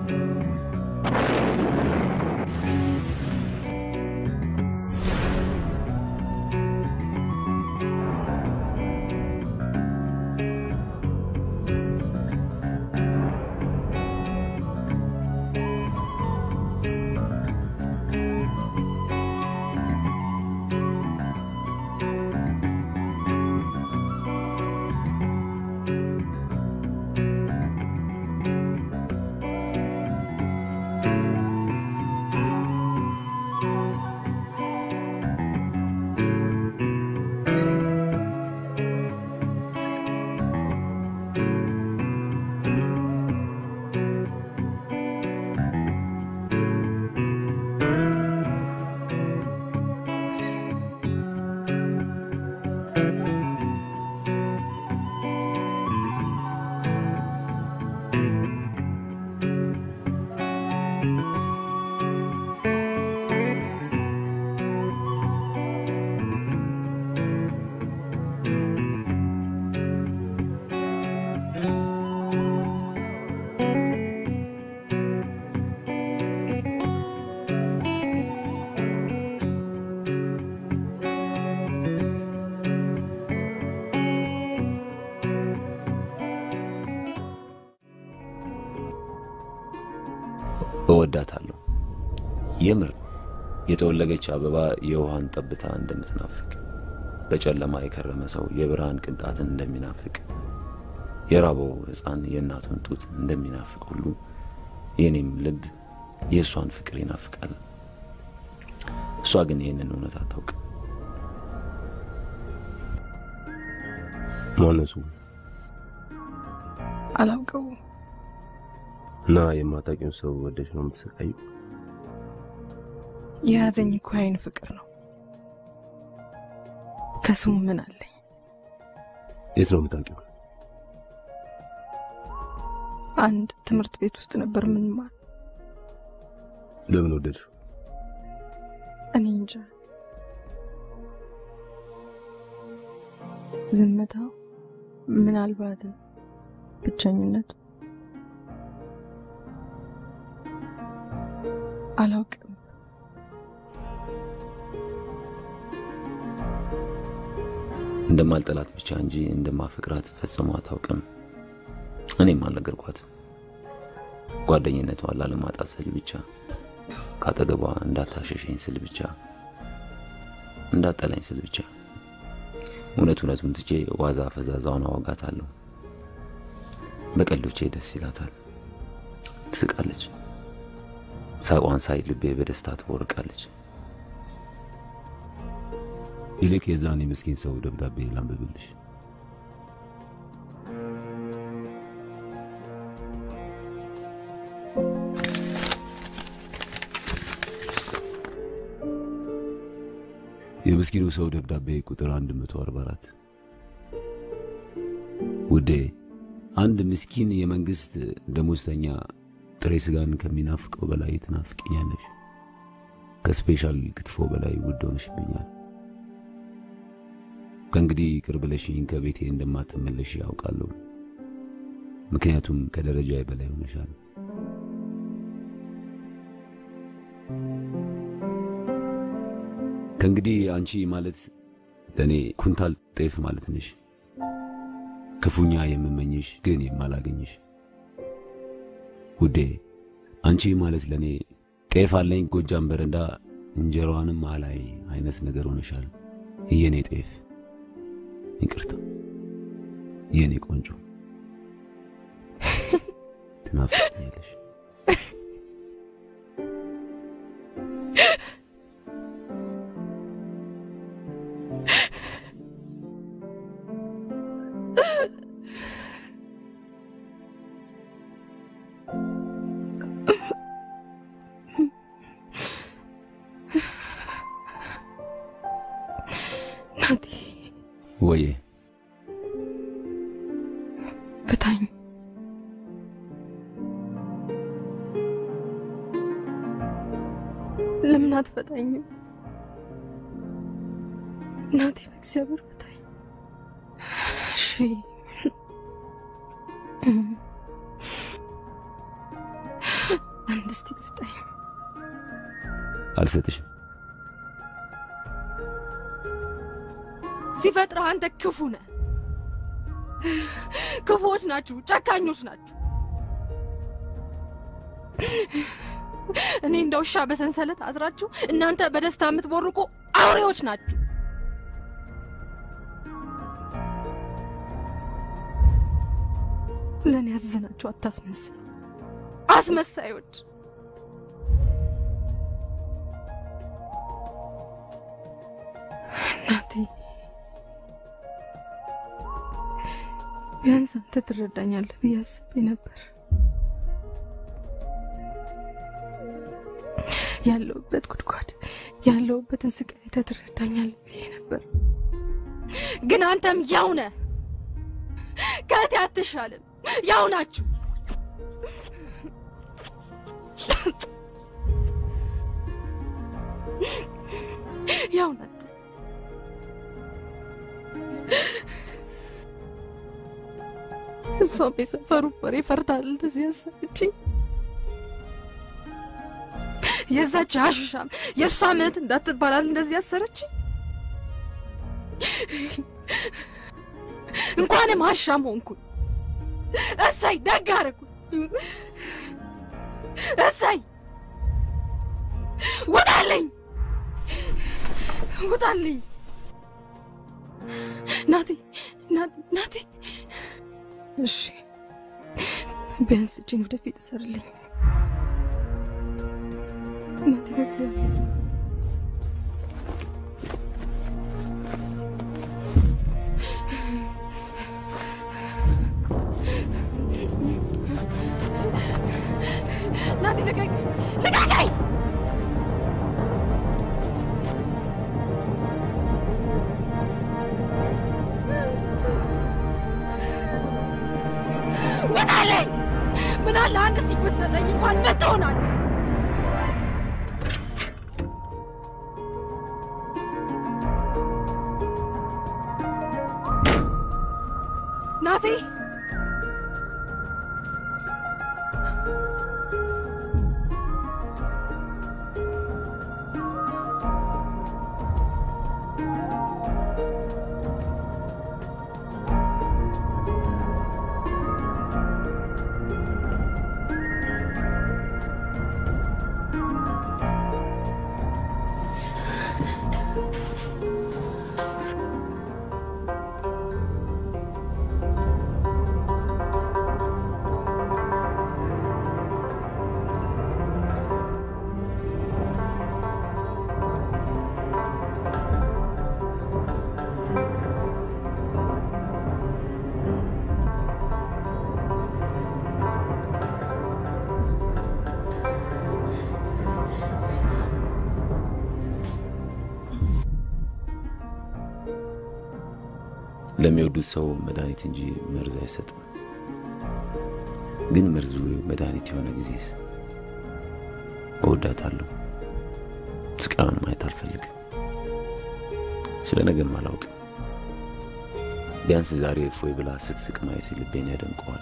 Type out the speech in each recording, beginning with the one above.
እወዳታለሁ። የምር የጠወለገች አበባ የውሃን ጠብታ እንደምትናፍቅ፣ በጨለማ የከረመ ሰው የብርሃን ቅንጣትን እንደሚናፍቅ፣ የራበው ሕፃን የእናቱን ጡት እንደሚናፍቅ ሁሉ የእኔም ልብ የእሷን ፍቅር ይናፍቃል። እሷ ግን ይህንን እውነት አታውቅ። ማነሱ አላውቀው እና የማታውቂውን ሰው ወደሽ ነው የምትሰቃዩ? የያዘኝ እኮ አይን ፍቅር ነው። ከሱም ምን አለኝ? የት ነው የምታውቂው? አንድ ትምህርት ቤት ውስጥ ነበር ምንማር። ለምን ወደድሽው? እኔ እንጃ። ዝምታው፣ ምናልባት ብቸኝነቱ፣ አላውቅም። እንደማልጠላት ብቻ እንጂ እንደማፈቅራት ፈጽሞ አታውቅም። እኔም አልነገርኳትም። ጓደኝነቷን ላለማጣት ስል ብቻ ካጠገቧ እንዳታሸሸኝ ስል ብቻ እንዳጠላኝ ስል ብቻ እውነት እውነቱን ትቼ ዋዛ ፈዛዛውን አወጋታለሁ። በቀልዶቼ ደስ ይላታል፣ ትስቃለች። ሳቋን ሳይ ልቤ በደስታ ትቦርቃለች። ይልቅ የዛን የምስኪን ሰው ደብዳቤ ላንብብልሽ። የምስኪኑ ሰው ደብዳቤ ቁጥር 144 ውዴ፣ አንድ ምስኪን የመንግስት ደሞዝተኛ ጥሬ ስጋን ከሚናፍቀው በላይ ትናፍቀኛለሽ። ከስፔሻል ክትፎ በላይ ውድ ሆነሽብኛል። ከእንግዲህ ቅር ብለሽኝ ከቤቴ እንደማትመለሽ ያውቃለሁ። ምክንያቱም ከደረጃ በላይ ሆነሻል። ከእንግዲህ አንቺ ማለት ለእኔ ኩንታል ጤፍ ማለት ነሽ። ክፉኛ የምመኝሽ ግን የማላገኝሽ ውዴ፣ አንቺ ማለት ለእኔ ጤፍ አለኝ ጎጃም በረንዳ እንጀራዋንም አላይ አይነት ነገር ሆነሻል። የኔ ጤፍ ይቅርታ፣ የኔ ቆንጆ ትናፍቀኛለሽ። ናቲ ወዬ ፍታኝ። ለምን አትፈታኝም? ናቲ በእግዚአብሔር ፍታኝ። እሺ አንድ ስቲክ ስጠኝ። አልሰጥሽም። ሲፈጥረህ አንተ ክፉ ነህ። ክፉዎች ናችሁ፣ ጨካኞች ናችሁ። እኔ እንደ ውሻ በሰንሰለት አስራችሁ እናንተ በደስታ የምትቦርቁ አውሬዎች ናችሁ። ለእኔ ያዘናችሁ አታስመስሉ፣ አስመሳዮች። እናቴ ቢያንስ አንተ ትረዳኛለህ ብዬ አስቤ ነበር። ያለሁበት ጉድጓድ ያለሁበትን ስቃይ አይተህ ትረዳኛለህ ብዬ ነበር። ግን አንተም ያው ነህ፣ ከእቴ አትሻልም። ያው ናችሁ። ያው ናችሁ። እሷም የሰፈሩ ወሬ ፈርታል እንደዚህ ያሰረችኝ። የዛች አሽሻም የእሷ እምነት እንዳትባላል እንደዚህ ያሰረችኝ። እንኳንም አሻም ሆንኩኝ። እሰይ ደግ አደረኩኝ። እሰይ ውጣልኝ፣ ውጣልኝ። ናቴ ናቴ ናቴ እሺ ቢያንስ እጅን ወደፊት እሰርልኝ። እናቴ በእግዚአብሔር ናቴ ልቀቀኝ፣ ልቀቀኝ! ውጣልኝ! ምን አለ አንድ ስቲክ ብትሰጠኝ እንኳን ምን ትሆናለህ? ናቴ ለሚወዱት ሰው መድኃኒት እንጂ መርዝ አይሰጥም። ግን መርዙ መድኃኒት የሆነ ጊዜስ እወዳታለሁ። ስቃዩን ማየት አልፈልግም። ስለ ነገም አላውቅም። ቢያንስ ዛሬ እፎይ ብላ ስትስቅ ማየት ልቤን ያደንቀዋል።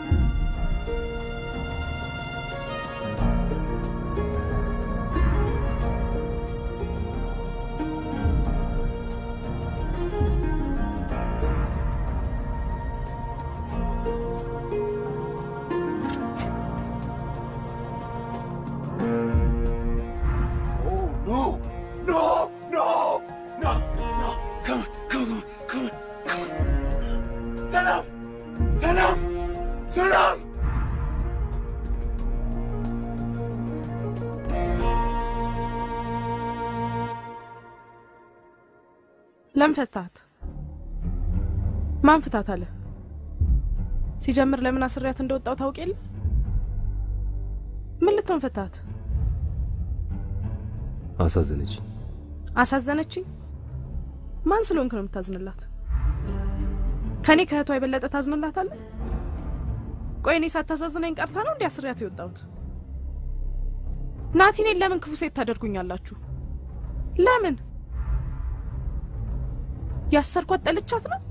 No, no, no, no, no. Come on, come on, come on, come on. Salam, salam, salam. ለምን ፈታት? ማን ፍታት አለ? ሲጀምር ለምን አስሪያት እንደወጣው ታውቅ የለ? ምን ልትሆን ፈታት? አሳዘነች። አሳዘነችኝ? ማን ስለሆንክ ነው የምታዝንላት? ከኔ ከእህቷ የበለጠ ታዝንላታለህ? ቆይ እኔ ሳታሳዝነኝ ቀርታ ነው እንዲ አስሪያት የወጣሁት? ናቲኔን ለምን ክፉ ሴት ታደርጉኛላችሁ? ለምን ያሰርኳት ጠልቻት ነው?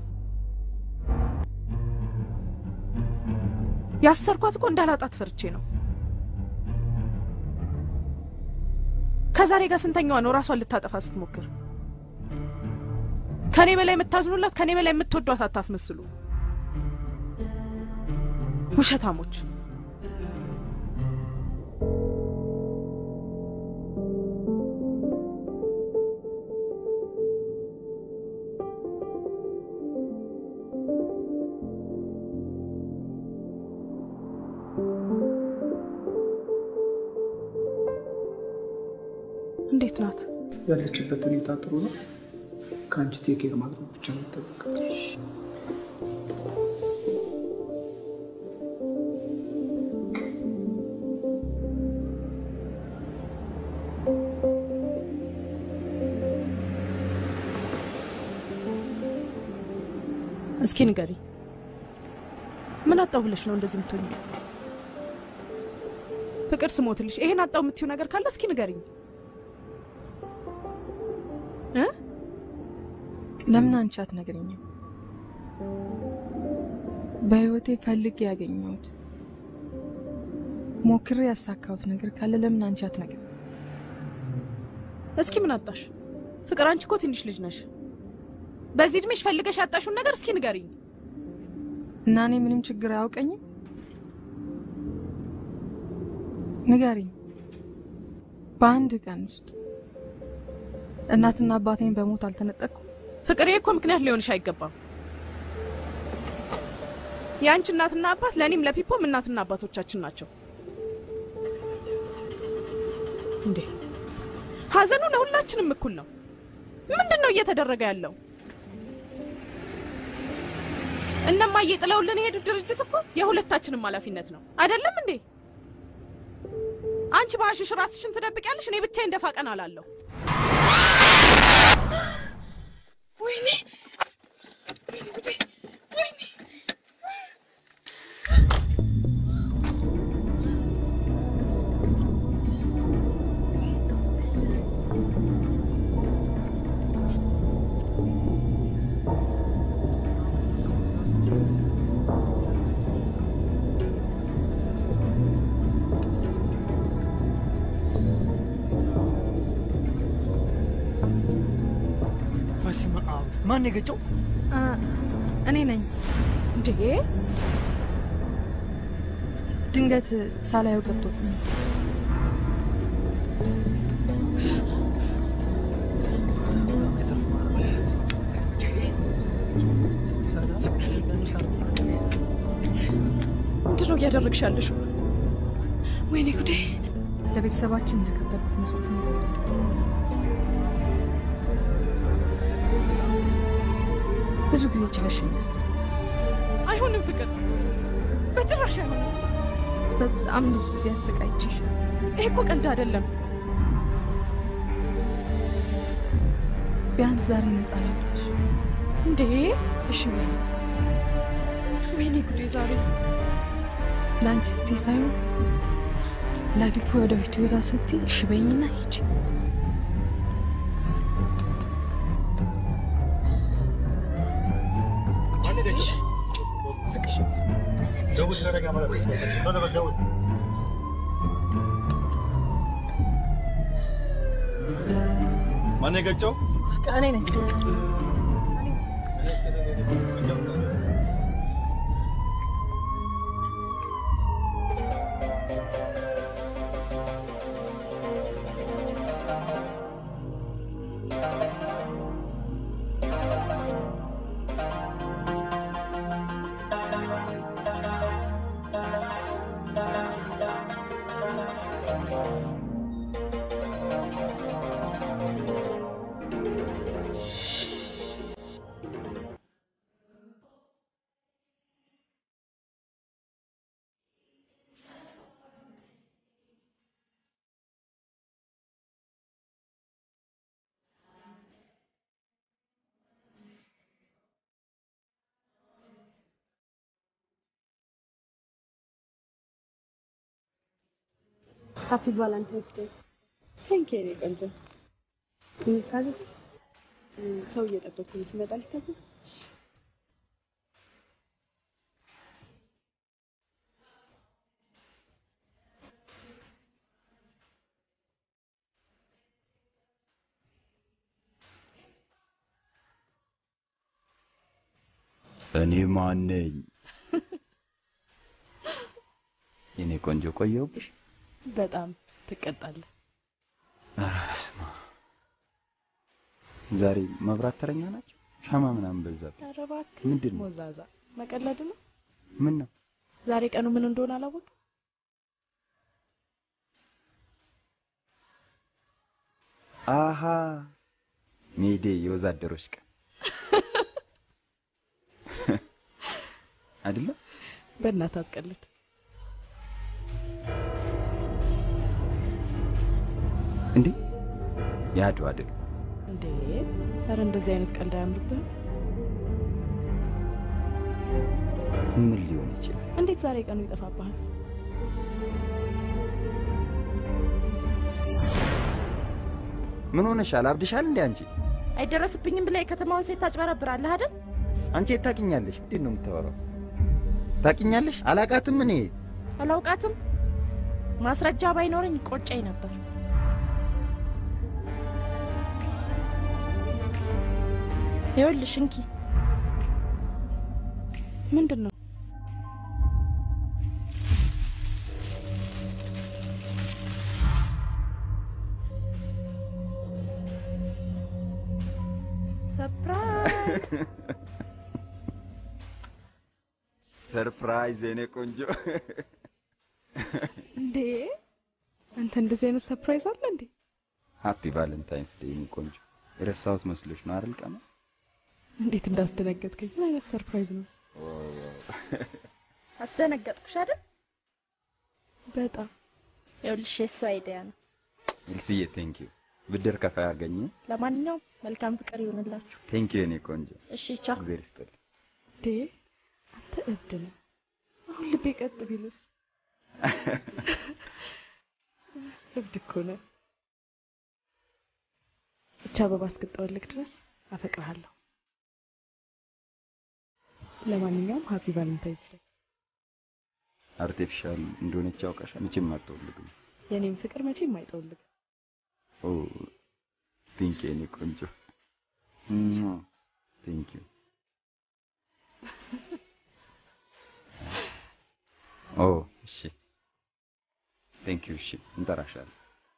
ያሰርኳት እኮ እንዳላጣት ፈርቼ ነው። ከዛሬ ጋር ስንተኛዋ ነው ራሷን ልታጠፋ ስትሞክር? ከኔ በላይ የምታዝኑላት ከኔ በላይ የምትወዷት አታስመስሉ። ውሸታሞች። እንዴት ናት? ያለችበት ሁኔታ ጥሩ ነው። ከአንቺ ቴኬር ማድረግ ብቻ ነው የሚጠበቀው። እስኪ ንገሪ፣ ምን አጣው ብለሽ ነው እንደዚህ የምትሆኝ? ፍቅር ስሞትልሽ ይሄን አጣው የምትይው ነገር ካለ እስኪ ንገሪኝ እ ለምን አንቺ አትነግረኝም? በህይወቴ ፈልጌ ያገኘሁት ሞክሬ ያሳካሁት ነገር ካለ ለምን አንቺ አትነግረኝ? እስኪ ምን አጣሽ? ፍቅር አንቺ እኮ ትንሽ ልጅ ነሽ። በዚህ እድሜሽ ፈልገሽ ያጣሽውን ነገር እስኪ ንገሪኝ። እና እኔ ምንም ችግር አያውቀኝም? ንገሪኝ። በአንድ ቀን ውስጥ እናትና አባቴን በሞት አልተነጠቅኩም? ፍቅር ይሄ እኮ ምክንያት ሊሆንሽ አይገባም። የአንቺ እናትና አባት ለእኔም ለፒፖም እናትና አባቶቻችን ናቸው። እንዴ ሀዘኑ ለሁላችንም እኩል ነው። ምንድን ነው እየተደረገ ያለው? እነማዬ ጥለውልን የሄዱት ድርጅት እኮ የሁለታችንም ኃላፊነት ነው አይደለም እንዴ? አንቺ በአሽሽ ራስሽን ትደብቂያለሽ፣ እኔ ብቻዬን ደፋ ቀና እላለሁ። ወይኔ በስመ አብ ማን የገጨው? እኔ ነኝ። እንዴ ድንገት ሳላየው ገብቶብኝ ምንድን ነው እያደረግሽ ያለሽው? ወይኔ ጉዴ! ለቤተሰባችን እንደከፈልኩት መስዋዕት ነው። ብዙ ጊዜ ችለሽኛል። አይሆንም ፍቅር፣ በጭራሽ አይሆንም። በጣም ብዙ ጊዜ አሰቃይቼሻል። ይሄ እኮ ቀልድ አይደለም። ቢያንስ ዛሬ ነፃ ላውጣሽ። እንዴ እሺ በይ። ወይኔ ጉዴ! ዛሬ ለአንቺ ስትይ ሳይሆን ለዲፖ ወደፊት ህይወቷ ስትይ እሺ በይኝና ሂጂ። ማን የገጨው? እኔ ነኝ። ሃፒ ቫላንታይንስ ዴይ። ቴንክ ዩ የኔ ቆንጆ። እንታዘዝ። ሰው እየጠበኩ ነው። ሲመጣ ልታዘዝ። እኔ ማን ነኝ? የኔ ቆንጆ ቆየሁብሽ። በጣም ትቀጣለህ። ኧረ በስመ አብ። ዛሬ መብራት ተረኛ ናቸው። ሻማ ምናምን በዛብኝ። ኧረ እባክህ ምንድን ነው? ሞዛዛ መቀለድ ነው። ምን ነው? ዛሬ ቀኑ ምን እንደሆነ አላወቅም። አሃ ሜዴ የወዛደሮች ቀን አይደለም? በእናትህ አትቀልድ። እንዴ የአድዋ ድል እንዴ ኧረ እንደዚህ አይነት ቀልድ አያምርብህም። ምን ሊሆን ይችላል? እንዴት ዛሬ ቀኑ ይጠፋብሃል? ምን ሆነሻል? አብድሻል እንዴ አንቺ? አይደረስብኝም ብለህ የከተማውን ሴት ታጭበረብራለህ አይደል? አንቺ የት ታውቂኛለሽ? ምንድን ነው የምታወራው? ታውቂኛለሽ? አላቃትም እኔ አላውቃትም። ማስረጃ ባይኖረኝ ቆጨኝ ነበር። ይኸውልሽ እንኪ ምንድን ነው? ሰርፕራይዝ! ሰርፕራይዝ የኔ ቆንጆ። እንዴ አንተ እንደዚህ አይነት ሰርፕራይዝ አለ እንዴ? ሃፒ ቫለንታይንስ ዴይ የኔ ቆንጆ። የረሳሁት መስሎሽ ነው አይደል? ቀኑ እንዴት እንዳስደነገጥከኝ። ምን አይነት ሰርፕራይዝ ነው? አስደነገጥኩሽ አይደል? በጣም ይኸውልሽ የእሱ አይዲያ ነው። ኤልስዬ ቴንክ ዩ። ብድር ከፋይ አገኘ። ለማንኛውም መልካም ፍቅር ይሁንላችሁ። ቴንክ ዩ የኔ ቆንጆ። እሺ ቻው። እግዚአብሔር ይስጥልኝ። እንዴ አንተ እብድ ነህ። አሁን ልቤ ቀጥ ቢልስ? እብድ እኮ ነህ። ብቻ አበባ እስክጠወልቅ ድረስ አፈቅርሃለሁ። ለማንኛውም ሃፒ ቫለንታይንስ ዴይ። አርቲፊሻል እንደሆነች ያውቃሻል። መቼም አትወልግም። የኔም ፍቅር መቼም አይጠወልግም። ኦ ቴንክ ዩ የኔ ቆንጆ። ቴንክ ዩ። ኦ እሺ ቴንክ ዩ። እሺ እንጠራሻለን።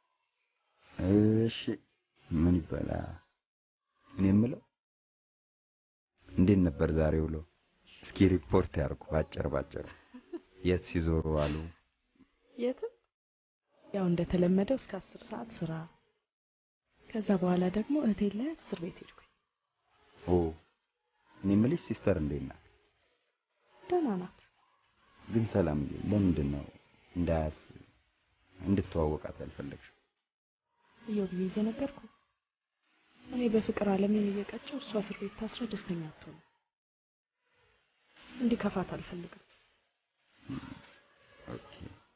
እሺ ምን ይበላ? እኔ የምለው እንዴት ነበር ዛሬ ውሎ? እስኪ ሪፖርት ያርጉ ባጭር ባጭር። የት ሲዞሩ አሉ? የትም ያው እንደተለመደው እስከ አስር ሰዓት ስራ፣ ከዛ በኋላ ደግሞ እህቴን ላይ እስር ቤት ሄድኩኝ። ኦ እኔ የምልሽ ሲስተር እንዴት ናት? ደህና ናት። ግን ሰላም ለምንድን ነው እንዳያት እንድትዋወቃት ያልፈለግሽው? እየው ብዬ እየነገርኩ እኔ በፍቅር ዓለሜን እየቀጨው እሷ እስር ቤት ታስራ ደስተኛ አትሆንም። እንዲከፋት አልፈልግም። ኦኬ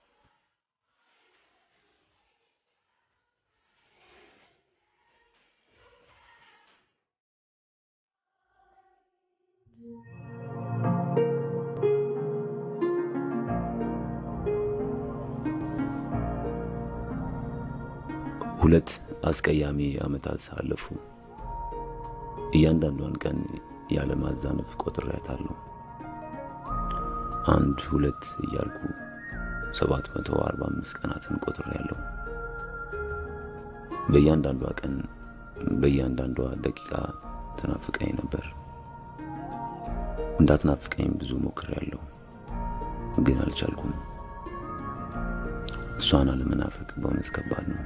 ሁለት አስቀያሚ ዓመታት አለፉ። እያንዳንዷን ቀን ያለ ማዛነፍ ቆጥሬያታለሁ። አንድ ሁለት እያልኩ 745 ቀናትን ቆጥሬያለሁ። በእያንዳንዷ ቀን በእያንዳንዷ ደቂቃ ተናፍቀኝ ነበር። እንዳትናፍቀኝ ብዙ ሞክሬያለሁ፣ ግን አልቻልኩም። እሷን አለመናፈቅ በእውነት ከባድ ነው።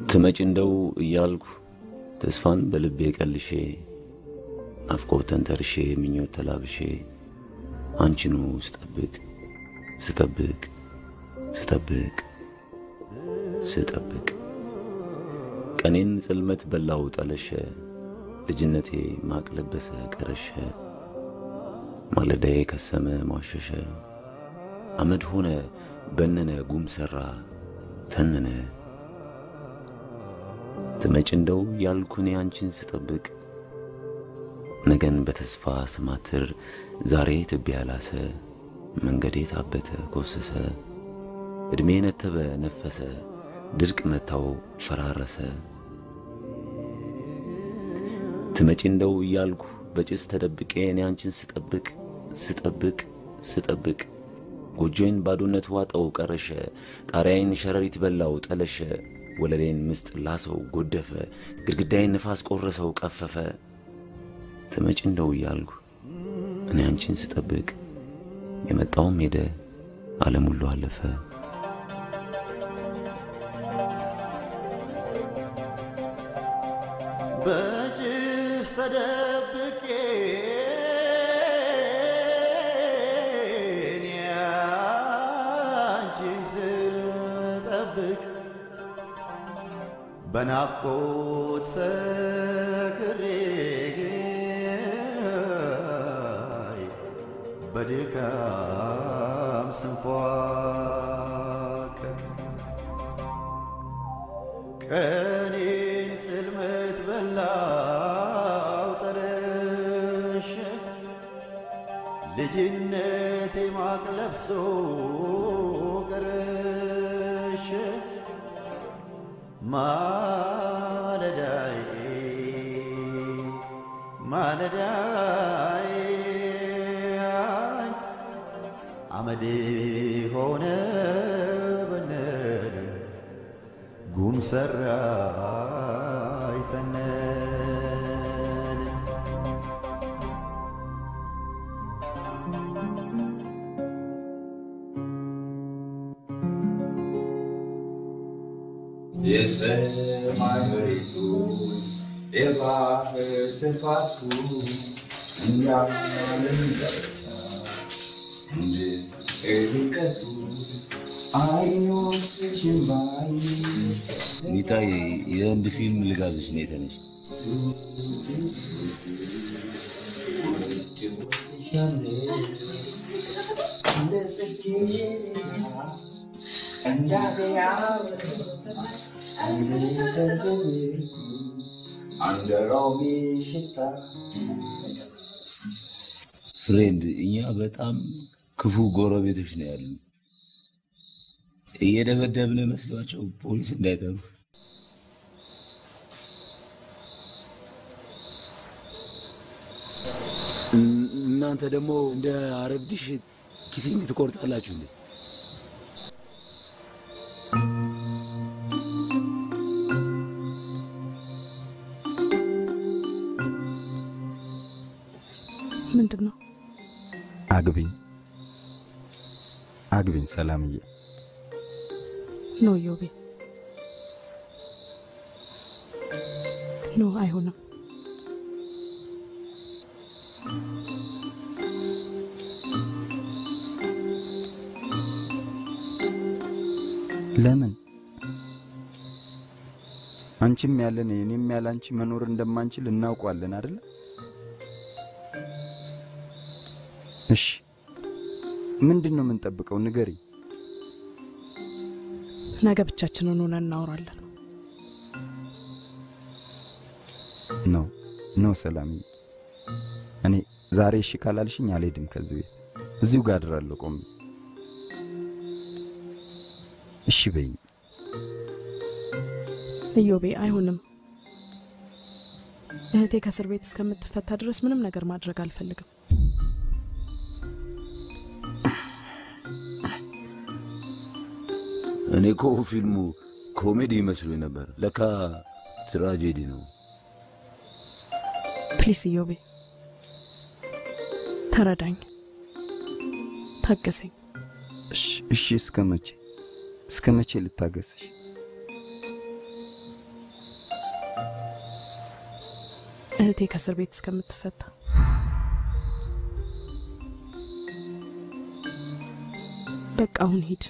ትመጭ እንደው እያልኩ ተስፋን በልቤ ቀልሼ ናፍቆት ተንተርሼ ምኞት ተላብሼ አንቺኑ ስጠብቅ ስጠብቅ ስጠብቅ ስጠብቅ ቀኔን ጽልመት በላው ጠለሸ ልጅነቴ ማቅ ለበሰ ቀረሸ ማለዳዬ ከሰመ ሟሸሸ አመድ ሆነ በነነ ጉም ሰራ ተነነ ትመጭ እንደው ያልኩኔ አንቺን ስጠብቅ ነገን በተስፋ ስማትር ዛሬ ትቢያ ላሰ መንገዴ ታበተ ኮሰሰ ዕድሜ ነተበ ነፈሰ ድርቅ መታው ፈራረሰ ትመጪ እንደው እያልኩ በጭስ ተደብቄ እኔ አንቺን ስጠብቅ ስጠብቅ ስጠብቅ ጎጆዬን ባዶነት ዋጠው ቀረሸ ጣሪያዬን ሸረሪት በላው ጠለሸ ወለሌን ምስጥ ላሰው ጎደፈ ግድግዳዬን ንፋስ ቆረሰው ቀፈፈ ትመጪ እንደው እያልኩ እኔ አንቺን ስጠብቅ የመጣውም ሄደ ዓለም ሁሉ አለፈ በጭስ ተደብቄ እኔ አንቺን ስጠብቅ በናፍቆት ሰክሬ በድካም ስንፏቀቅ ቀኔን ጽልመት በላው ጠለሸ ልጅነቴ ማቅ ለብሶ ቀረሸ ማለዳዬ ማለዳዬ አመድ ሆነ በነደ ጉም ሰራ ይተነን የሰማይ መሬቱ የባህር ስፋቱ እንዳለን ዳርቻ እንደ ርቀቱ አይኖችሽን ባይ ሚጣዬ የህንድ ፊልም ልጋብዝሽ ነው የተነሽ እንደ ጽጌረዳ እንዳገያ አንዘተርበብርኩ እንደ ሮሚ ሽታ ፍሬንድ እኛ በጣም ክፉ ጎረቤቶች ነው ያሉ እየደበደብን መስሏቸው ፖሊስ እንዳይጠሩ እናንተ ደግሞ እንደ አረብዲሽ ኪሴን ትቆርጣላችሁ እንዴ? ምንድን ነው? አግቢኝ አግቢኝ ሰላምዬ። ኖ ዮቤ፣ ኖ አይሆንም። ለምን? አንቺም ያለን እኔም ያለ አንቺ መኖር እንደማንችል እናውቀዋለን አይደለ? እሺ ምንድን ነው የምንጠብቀው? ንገሪ። ነገ ብቻችንን ሆነን እናወራለን። ነው ነው ሰላምዬ፣ እኔ ዛሬ እሺ ካላልሽኝ አልሄድም ከዚህ ቤት። እዚሁ ጋር አድራለሁ ቆሜ። እሺ በይኝ። እዮቤ፣ አይሆንም። እህቴ ከእስር ቤት እስከምትፈታ ድረስ ምንም ነገር ማድረግ አልፈልግም። እኔ እኮ ፊልሙ ኮሜዲ ይመስሉኝ ነበር፣ ለካ ትራጄዲ ነው። ፕሊስ እዮቤ፣ ተረዳኝ፣ ታገሰኝ። እሺ እሺ፣ እስከ መቼ እስከ መቼ ልታገስሽ? እህቴ ከእስር ቤት እስከምትፈታ በቃ አሁን ሂድ።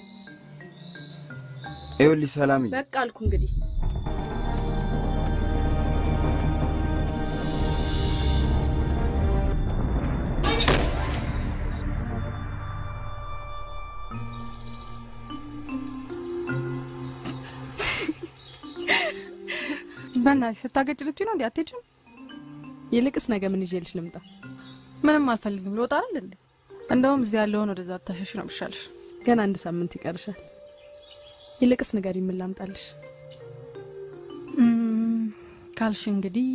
ይኸውልሽ ሰላምዬ፣ በቃ አልኩ እንግዲህ በእናትሽ ስታገጭ ልትይ ነው እንዴ? አትሄጂም? ይልቅስ ነገ ምን ይዤልሽ ልምጣ? ምንም አልፈልግም። ልወጣ አይደል እንዴ? እንደውም እዚህ ያለውን ወደዛ ብታሸሽ ነው የሚሻልሽ። ገና አንድ ሳምንት ይቀርሻል። ይልቅስ ንገሪ፣ ምን ላምጣልሽ? እም፣ ካልሽ እንግዲህ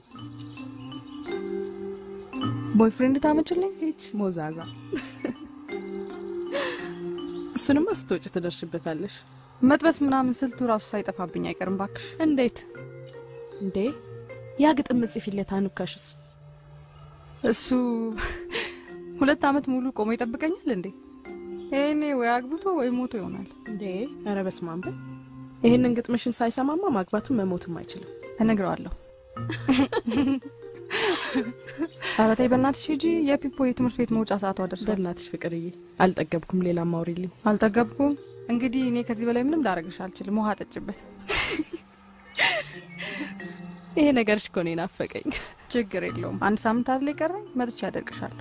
ቦይፍሬንድ ታመጭልኝ። ሂች ሞዛዛ። እሱንማ ስትወጪ ትደርሽበታለሽ። መጥበስ ምናምን ስልቱ ራሱ ሳይጠፋብኝ አይቀርም ባክሽ። እንዴት እንዴ? ያ ግጥም ጽፊለት አኑካሽስ? እሱ ሁለት ዓመት ሙሉ ቆሞ ይጠብቀኛል እንዴ? ይሄኔ ወይ አግብቶ ወይ ሞቶ ይሆናል እንዴ። ኧረ በስመ አብ በይ። ይህንን ግጥምሽን ሳይሰማማ ማግባትም መሞትም አይችልም። እነግረዋለሁ። ኧረ ተይ በእናትሽ ሂጂ። የፒፖ የትምህርት ቤት መውጫ ሰዓቷ ደርሷል። በእናትሽ ፍቅርዬ፣ አልጠገብኩም። ሌላ ማውሪልኝ። አልጠገብኩም። እንግዲህ እኔ ከዚህ በላይ ምንም ላደርግሽ አልችልም። ውሃ ጠጭበት። ይሄ ነገርሽ እኮ እኔን ናፈቀኝ። ችግር የለውም። አንድ ሳምንት አይደል የቀረኝ? መጥቼ ያደርግሻለሁ።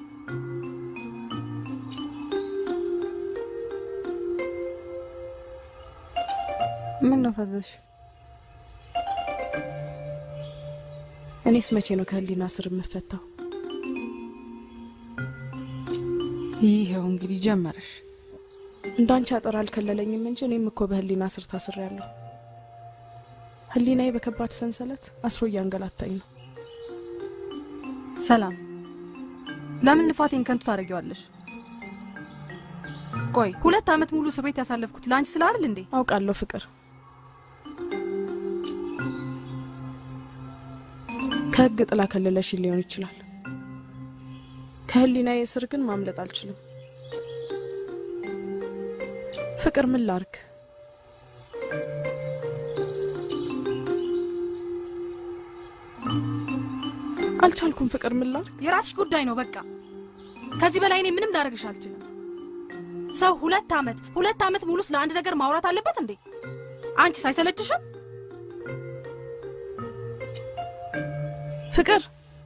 ምን ነው ፈዘሽ? እኔስ መቼ ነው ከህሊና ስር የምፈታው? ይኸው እንግዲህ ጀመረሽ። እንዳንቺ አጥር አልከለለኝም እንጂ እኔም እኮ በህሊና ስር ታስሬያለሁ። ህሊናዬ በከባድ ሰንሰለት አስሮ እያንገላታኝ ነው። ሰላም፣ ለምን ልፋቴን ከንቱ ታደርጊዋለሽ? ቆይ ሁለት ዓመት ሙሉ እስር ቤት ያሳለፍኩት ለአንቺ ስለ አይደል እንዴ? አውቃለሁ ፍቅር፣ ከህግ ጥላ ከለለሽ ሊሆን ይችላል። ከህሊናዬ እስር ግን ማምለጥ አልችልም። ፍቅር ምን ላርግ? አልቻልኩም። ፍቅር ምን ላርግ? የራስሽ ጉዳይ ነው በቃ። ከዚህ በላይ እኔ ምንም ላደርግሽ አልችልም። ሰው ሁለት ዓመት ሁለት ዓመት ሙሉ ስለ አንድ ነገር ማውራት አለበት እንዴ? አንቺስ አይሰለችሽም? ፍቅር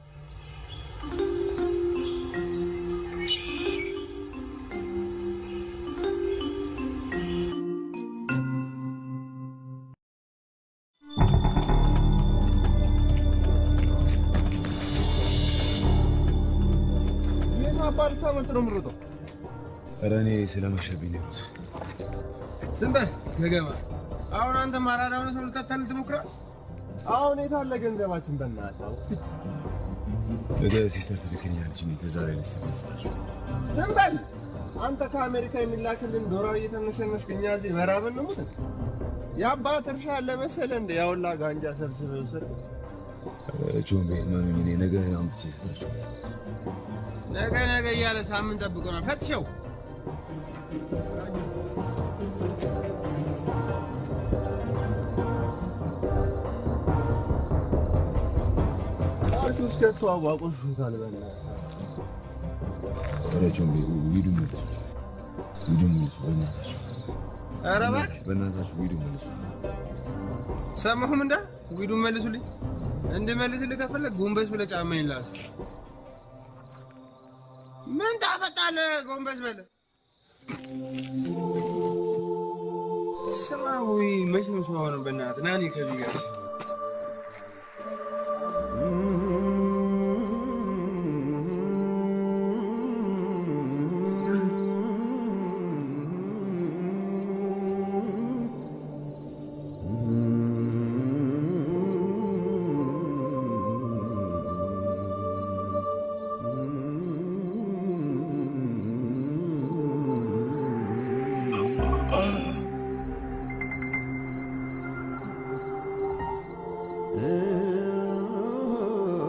ይህን አባልታ መልጥ ነው የምሮጠው። ኧረ እኔ ስለመሸብኝ ነው የሆኑት። ዝም በል ገገማ። አሁን አንተ ማራዳ ሆነ ሰው ልታታልል ትሞክራለህ? አሁን የት አለ ገንዘባችን? በእናትህ ነገ ሲስተር ትልክልኛለች። እኔ ከዛ ላይ ልስላችሁ ዝም በል አንተ። ከአሜሪካ የሚላክልን ዶላር እየተነሸነሽክ እኛ እዚህ በራብ እንሙት። የአባት እርሻ አለ መሰለህ እንደ ያውላ ጋንጃ ሰብስበህ ወሰድ። ቾምቤ መኑኝ፣ እኔ ነገ አምጥቼ እሰጣችሁ። ነገ ነገ እያለ ሳምንት ጠብቆናል። ፈትሸው ፓርቲ ውስጥ ከቶ አቋቁሹታል። በእናትህ ኧረ ቾምቤ ሂዱ መልሱ፣ ሂዱ መልሱ፣ በእናታችሁ ኧረ እባክህ በእናታችሁ ሂዱ መልሱ። ሰማሁም እንዳ ዊዱን መልሱልኝ። እንድመልስልህ ከፈለግ ጎንበስ ብለህ ጫማዬን ላስ። ምን ታፈጣለህ? ጎንበስ በለህ። ስማ ወይ መቼም ሰው አሁን በእናትህ ና እኔ ከዚህ ጋር Oh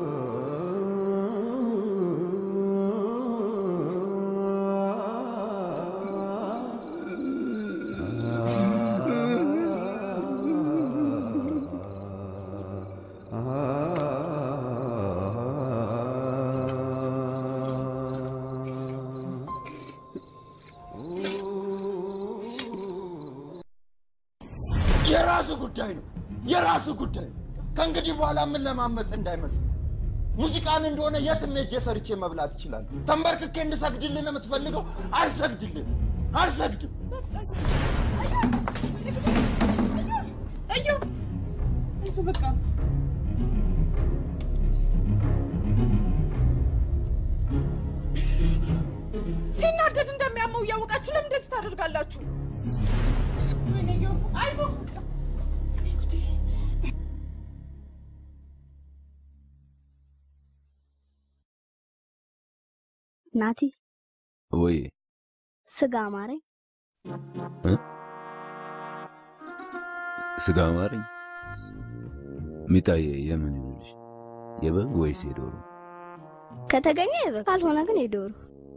የራሱ ጉዳይ ነው፣ የራሱ ጉዳይ። ከእንግዲህ በኋላ ምን ለማመጥ እንዳይመስል ሙዚቃን እንደሆነ የትም ሄጄ ሰርቼ መብላት ይችላል። ተንበርክኬ እንድሰግድልህ ነው የምትፈልገው? አልሰግድልህም፣ አልሰግድም። እዩ እሱ በቃ ሲናደድ እንደሚያመው እያወቃችሁ ለምን እንደዚህ ታደርጋላችሁ? ወይኔ እዩ፣ አይዞህ ናቲ ወይ ስጋ አማረኝ። እ? ስጋ አማረኝ። ሚጣዬ የምን ይሆንልሽ? የበግ ወይስ የዶሮ? ከተገኘ የበግ ካልሆነ ግን የዶሮ።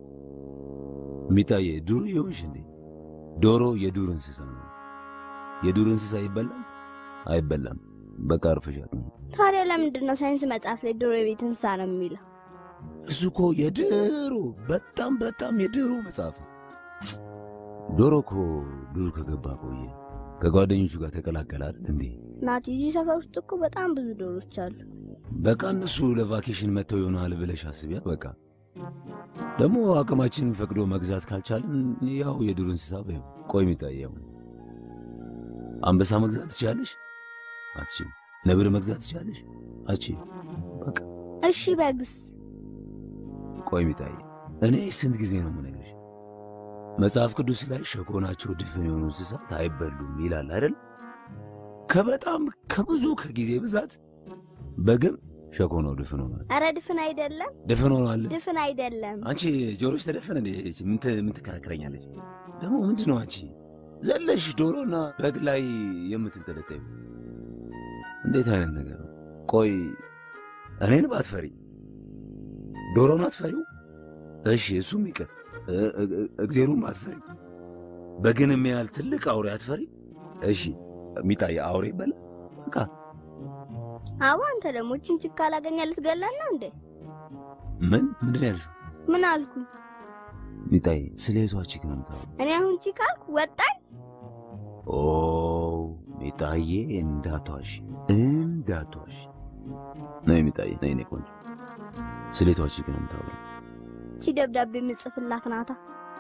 ሚጣዬ ዱር ይሆንሽ እንዴ? ዶሮ የዱር እንስሳ ነው። የዱር እንስሳ ይበላል አይበላም? በቃ አርፈሻት ነው። ታዲያ ለምንድን ነው ሳይንስ መጽሐፍ ላይ ዶሮ የቤት እንስሳ ነው የሚለው? እሱ እኮ የድሮ በጣም በጣም የድሮ መጽሐፍ ነው። ዶሮ እኮ ዱር ከገባ ቆየ። ከጓደኞቹ ጋር ተቀላቀለ አይደል እንዴ? ናቲ እዚህ ሰፈር ውስጥ እኮ በጣም ብዙ ዶሮች አሉ። በቃ እነሱ ለቫኬሽን መጥተው ይሆናል ብለሽ አስቢያ። በቃ ደግሞ አቅማችን ፈቅዶ መግዛት ካልቻልን ያው የዱር እንስሳ በይው። ቆይ የሚታየው አንበሳ መግዛት ትችላለሽ? አትችልም። ነብር መግዛት ትችላለሽ? አትችልም። በቃ እሺ በግስ ቆይ የሚታይ እኔ ስንት ጊዜ ነው የምነግርሽ? መጽሐፍ ቅዱስ ላይ ሸኮናቸው ድፍን የሆኑ እንስሳት አይበሉም ይላል አይደል? ከበጣም ከብዙ ከጊዜ ብዛት በግም ሸኮናው ድፍን ሆኗል። ኧረ ድፍን አይደለም፣ ድፍን ሆኗል። ድፍን አይደለም። አንቺ ጆሮች ተደፈነ እንዴ? ምን ት- ምን ትከራከረኛለች? ደግሞ ምንድን ነው አንቺ ዘለሽ ዶሮና በግ ላይ የምትንጠለጠዩ? እንዴት አይነት ነገር ነው? ቆይ እኔን ባትፈሪ ዶሮን አትፈሪው? እሺ እሱም ይቅር። እ- እ- እግዜሩም አትፈሪ። በግን የሚያህል ትልቅ አውሬ አትፈሪ? እሺ ሚጣዬ አውሬ ይበላል። በቃ አቦ አንተ ደግሞ እችን ችካ ላገኛ ልትገለን ነው እንዴ? ምን ምንድን ነው ያልሽው? ምን አልኩኝ? ሚጣዬ ስለ የቷ ቺክ ነው የምታወራው? እኔ አሁን ቺክ አልኩ ወጣኝ። ኦ ሚጣዬ እንዳትዋሽ እንዳትዋሽ። ነይ ሚጣዬ ነይ፣ እኔ ቆንጆ ስለ የቷ ቺክ ነው የምታወራው? እቺ ደብዳቤ የምጽፍላት ናታ።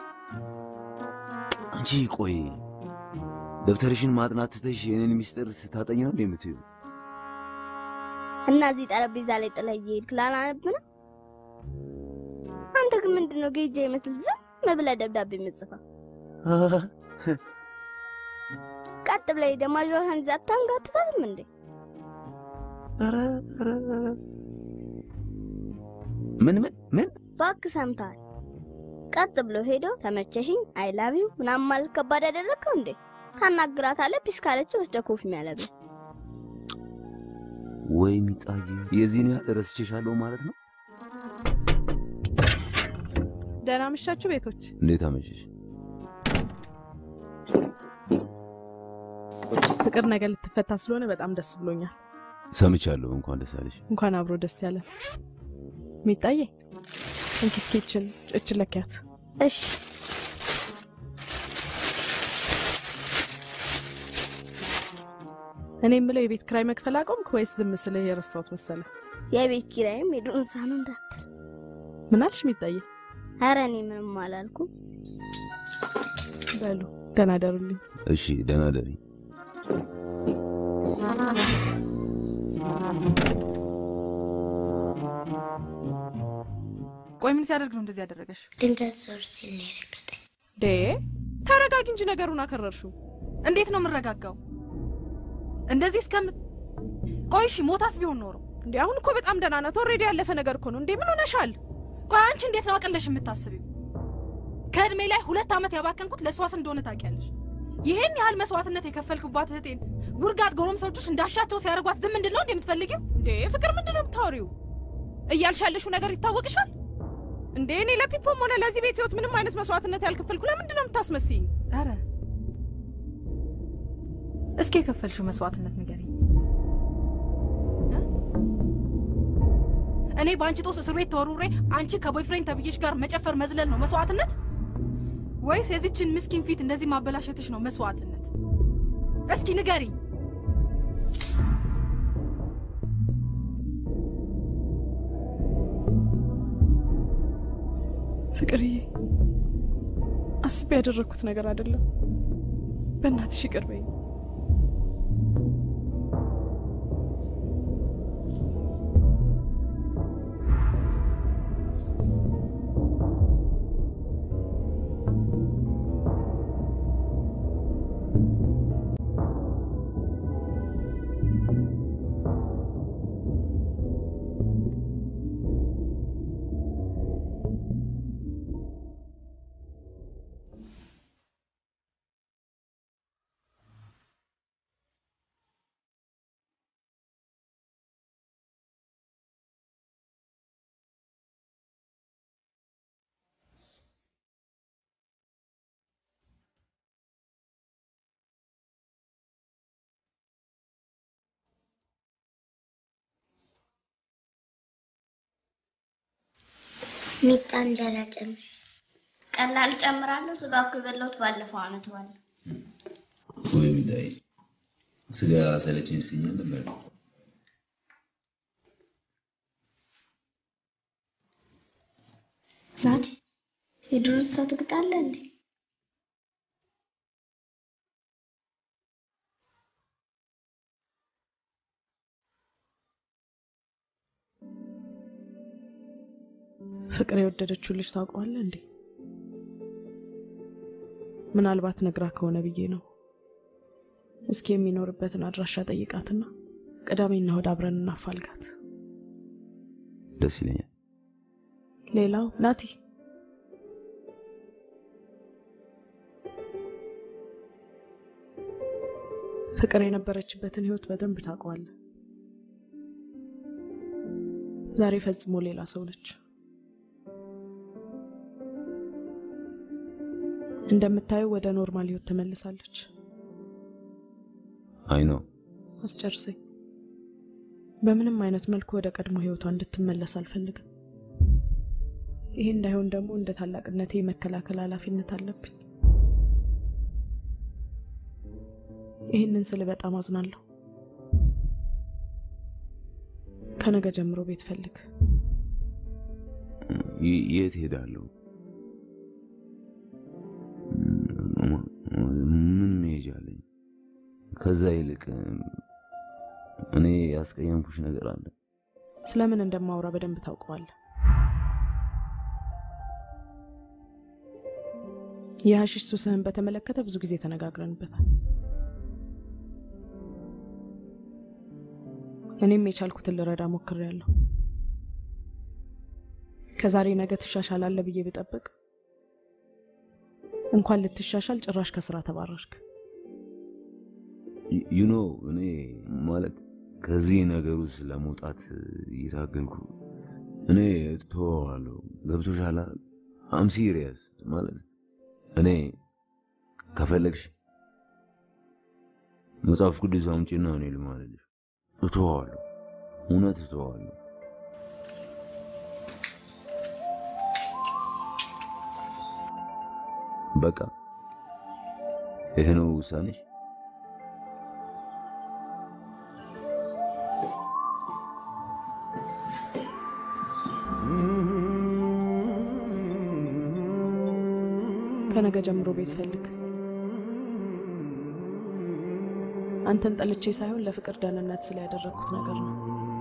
አንቺ ቆይ ደብተርሽን ማጥናት ትተሽ የኔን ሚስጥር ስታጠኝ ነው እንዴ የምትዩ? እና እዚህ ጠረጴዛ ላይ ጥለህ እየሄድክ ላላነብ ነው? አንተ ግን ምንድን ነው ጌጃ ይመስል ዝም ብለህ ደብዳቤ የምጽፈው? ቀጥ ብለህ ሄደህ ማጅራቷን ይዘህ አታንጋትታትም እንዴ? ኧረ ኧረ ኧረ ምን ምን ምን እባክህ ሰምተሃል? ቀጥ ብሎ ሄዶ ተመቸሽኝ፣ አይ ላቭ ዩ ምናምን ማለት ከባድ ያደረግከው እንዴ? ታናግራታለህ። ፒስ ካለች ወስደህ ኮፊ የሚያለብህ ወይ ሚጣዬ የዚህን ያህል ረስቼሻለሁ ማለት ነው? ደህና መሻችሁ ቤቶች። እንዴት አመሸሽ? ፍቅር ነገር ልትፈታ ስለሆነ በጣም ደስ ብሎኛል። ሰምቻለሁ። እንኳን ደስ አለሽ። እንኳን አብሮ ደስ ያለን። ሚጣዬ እንኪ እስኪ እችን እችን ለኪያት። እሺ እኔ የምለው የቤት ኪራይ መክፈል አቆምክ ወይስ ዝም ስልህ የረሳሁት መሰለ? የቤት ኪራይም የዱር እንስሳ ነው እንዳትል። ምን አልሽ ሚጣዬ? ኧረ እኔ ምንም አላልኩም። በሉ ደህና ደሩልኝ። እሺ ደህና ደሪ። ቆይ ምን ሲያደርግ ነው እንደዚህ ያደረገሽ? ድንገት ዞር ሲል ነው የረገጠኝ። ዴ ተረጋጊ እንጂ ነገሩን አከረርሽው። እንዴት ነው የምረጋጋው? እንደዚህ እስከም ቆይ እሺ፣ ሞታስ ቢሆን ኖሮ እንዴ አሁን እኮ በጣም ደህና ናት። ኦልሬዲ ያለፈ ነገር እኮ ነው። እንዴ ምን ሆነሻል? ቆይ አንቺ እንዴት ነው አቅለሽ የምታስቢው? ከእድሜ ላይ ሁለት ዓመት ያባከንኩት ለእሷስ እንደሆነ ታውቂያለሽ። ይህን ያህል መስዋዕትነት የከፈልኩባት እህቴን ውርጋት ጎረምሶችሽ እንዳሻቸው ሲያደርጓት ዝም እንድን ነው እንዴ የምትፈልጊው? እንዴ ፍቅር ምንድን ነው የምታወሪው? እያልሽ ያለሽው ነገር ይታወቅሻል እንዴ? እኔ ለፒፖም ሆነ ለዚህ ቤት ህይወት ምንም አይነት መስዋዕትነት ያልከፈልኩ ለምንድን ነው የምታስመስይኝ? ኧረ እስኪ የከፈልሽው መስዋዕትነት ንገሪኝ። እ? እኔ በአንቺ ጦስ እስር ቤት ተወርውሬ አንቺ ከቦይፍሬንድ ተብዬሽ ጋር መጨፈር መዝለል ነው መስዋዕትነት? ወይስ የዚችን ምስኪን ፊት እንደዚህ ማበላሸትሽ ነው መስዋዕትነት? እስኪ ንገሪኝ። ፍቅርዬ፣ አስቤ ያደረግኩት ነገር አይደለም። በእናትሽ ይቅር በይኝ። ሚጣ እንጀራ ጨምር። ቀላል ጨምራለሁ። ስጋ እኮ የበላሁት ባለፈው አመት ባለ ወይ ሚዳይ ስጋ ሰለቸኝ ሲኛል ነበር። ናቲ የዱር እንስሳ ትግጣለህ እንዴ? ፍቅር የወደደችው ልጅ ታውቀዋለህ እንዴ? ምናልባት ነግራ ከሆነ ብዬ ነው። እስኪ የሚኖርበትን አድራሻ ጠይቃትና ቅዳሜና እሑድ አብረን እናፋልጋት። ደስ ይለኛል። ሌላው ናቲ ፍቅር የነበረችበትን ህይወት በደንብ ታውቀዋለህ። ዛሬ ፈጽሞ ሌላ ሰው ነች። እንደምታየው ወደ ኖርማል ህይወት ተመልሳለች። አይ ነው አስጨርሰኝ። በምንም አይነት መልኩ ወደ ቀድሞ ህይወቷ እንድትመለስ አልፈልግም። ይሄ እንዳይሆን ደግሞ እንደ ታላቅነቴ የመከላከል ኃላፊነት አለብኝ። ይህንን ስል በጣም አዝናለሁ። ከነገ ጀምሮ ቤት ፈልግ። ይ- የት ሄዳለሁ? ምን መሄጃ አለኝ? ከዛ ይልቅ እኔ ያስቀየምኩሽ ነገር አለ። ስለምን እንደማውራ በደንብ ታውቀዋለህ። የሀሺሽ ሱስህን በተመለከተ ብዙ ጊዜ ተነጋግረንበታል። እኔም የቻልኩትን ልረዳ ሞክሬያለሁ። ከዛሬ ነገ ትሻሻላለህ ብዬ ብጠብቅ እንኳን ልትሻሻል ጭራሽ ከስራ ተባረርክ። ዩኖ እኔ ማለት ከዚህ ነገር ውስጥ ለመውጣት እየታገልኩ እኔ እተወዋለሁ። ገብቶሻል? አም ሲሪየስ ማለት እኔ ከፈለግሽ መጽሐፍ ቅዱስ አምጪና እኔ ልማልልሽ እተወዋለሁ። እውነት እተወዋለሁ። በቃ ይሄ ነው ውሳኔሽ? ከነገ ጀምሮ ቤት ፈልግ። አንተን ጠልቼ ሳይሆን ለፍቅር ደህንነት ስለ ያደረግኩት ነገር ነው።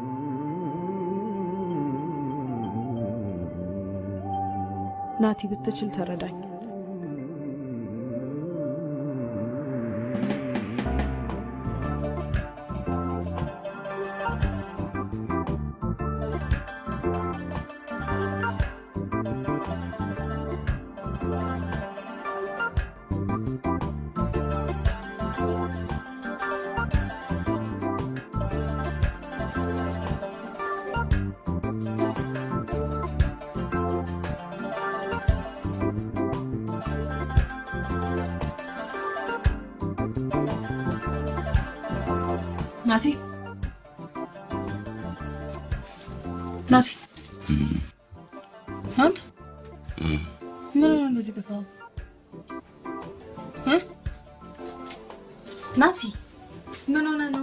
ናቲ ብትችል ተረዳኝ። ናቲ ናቲ፣ አንተ ምን ሆነ እንደዚህ ጠፋው? ናቲ ምን ሆነ ነው?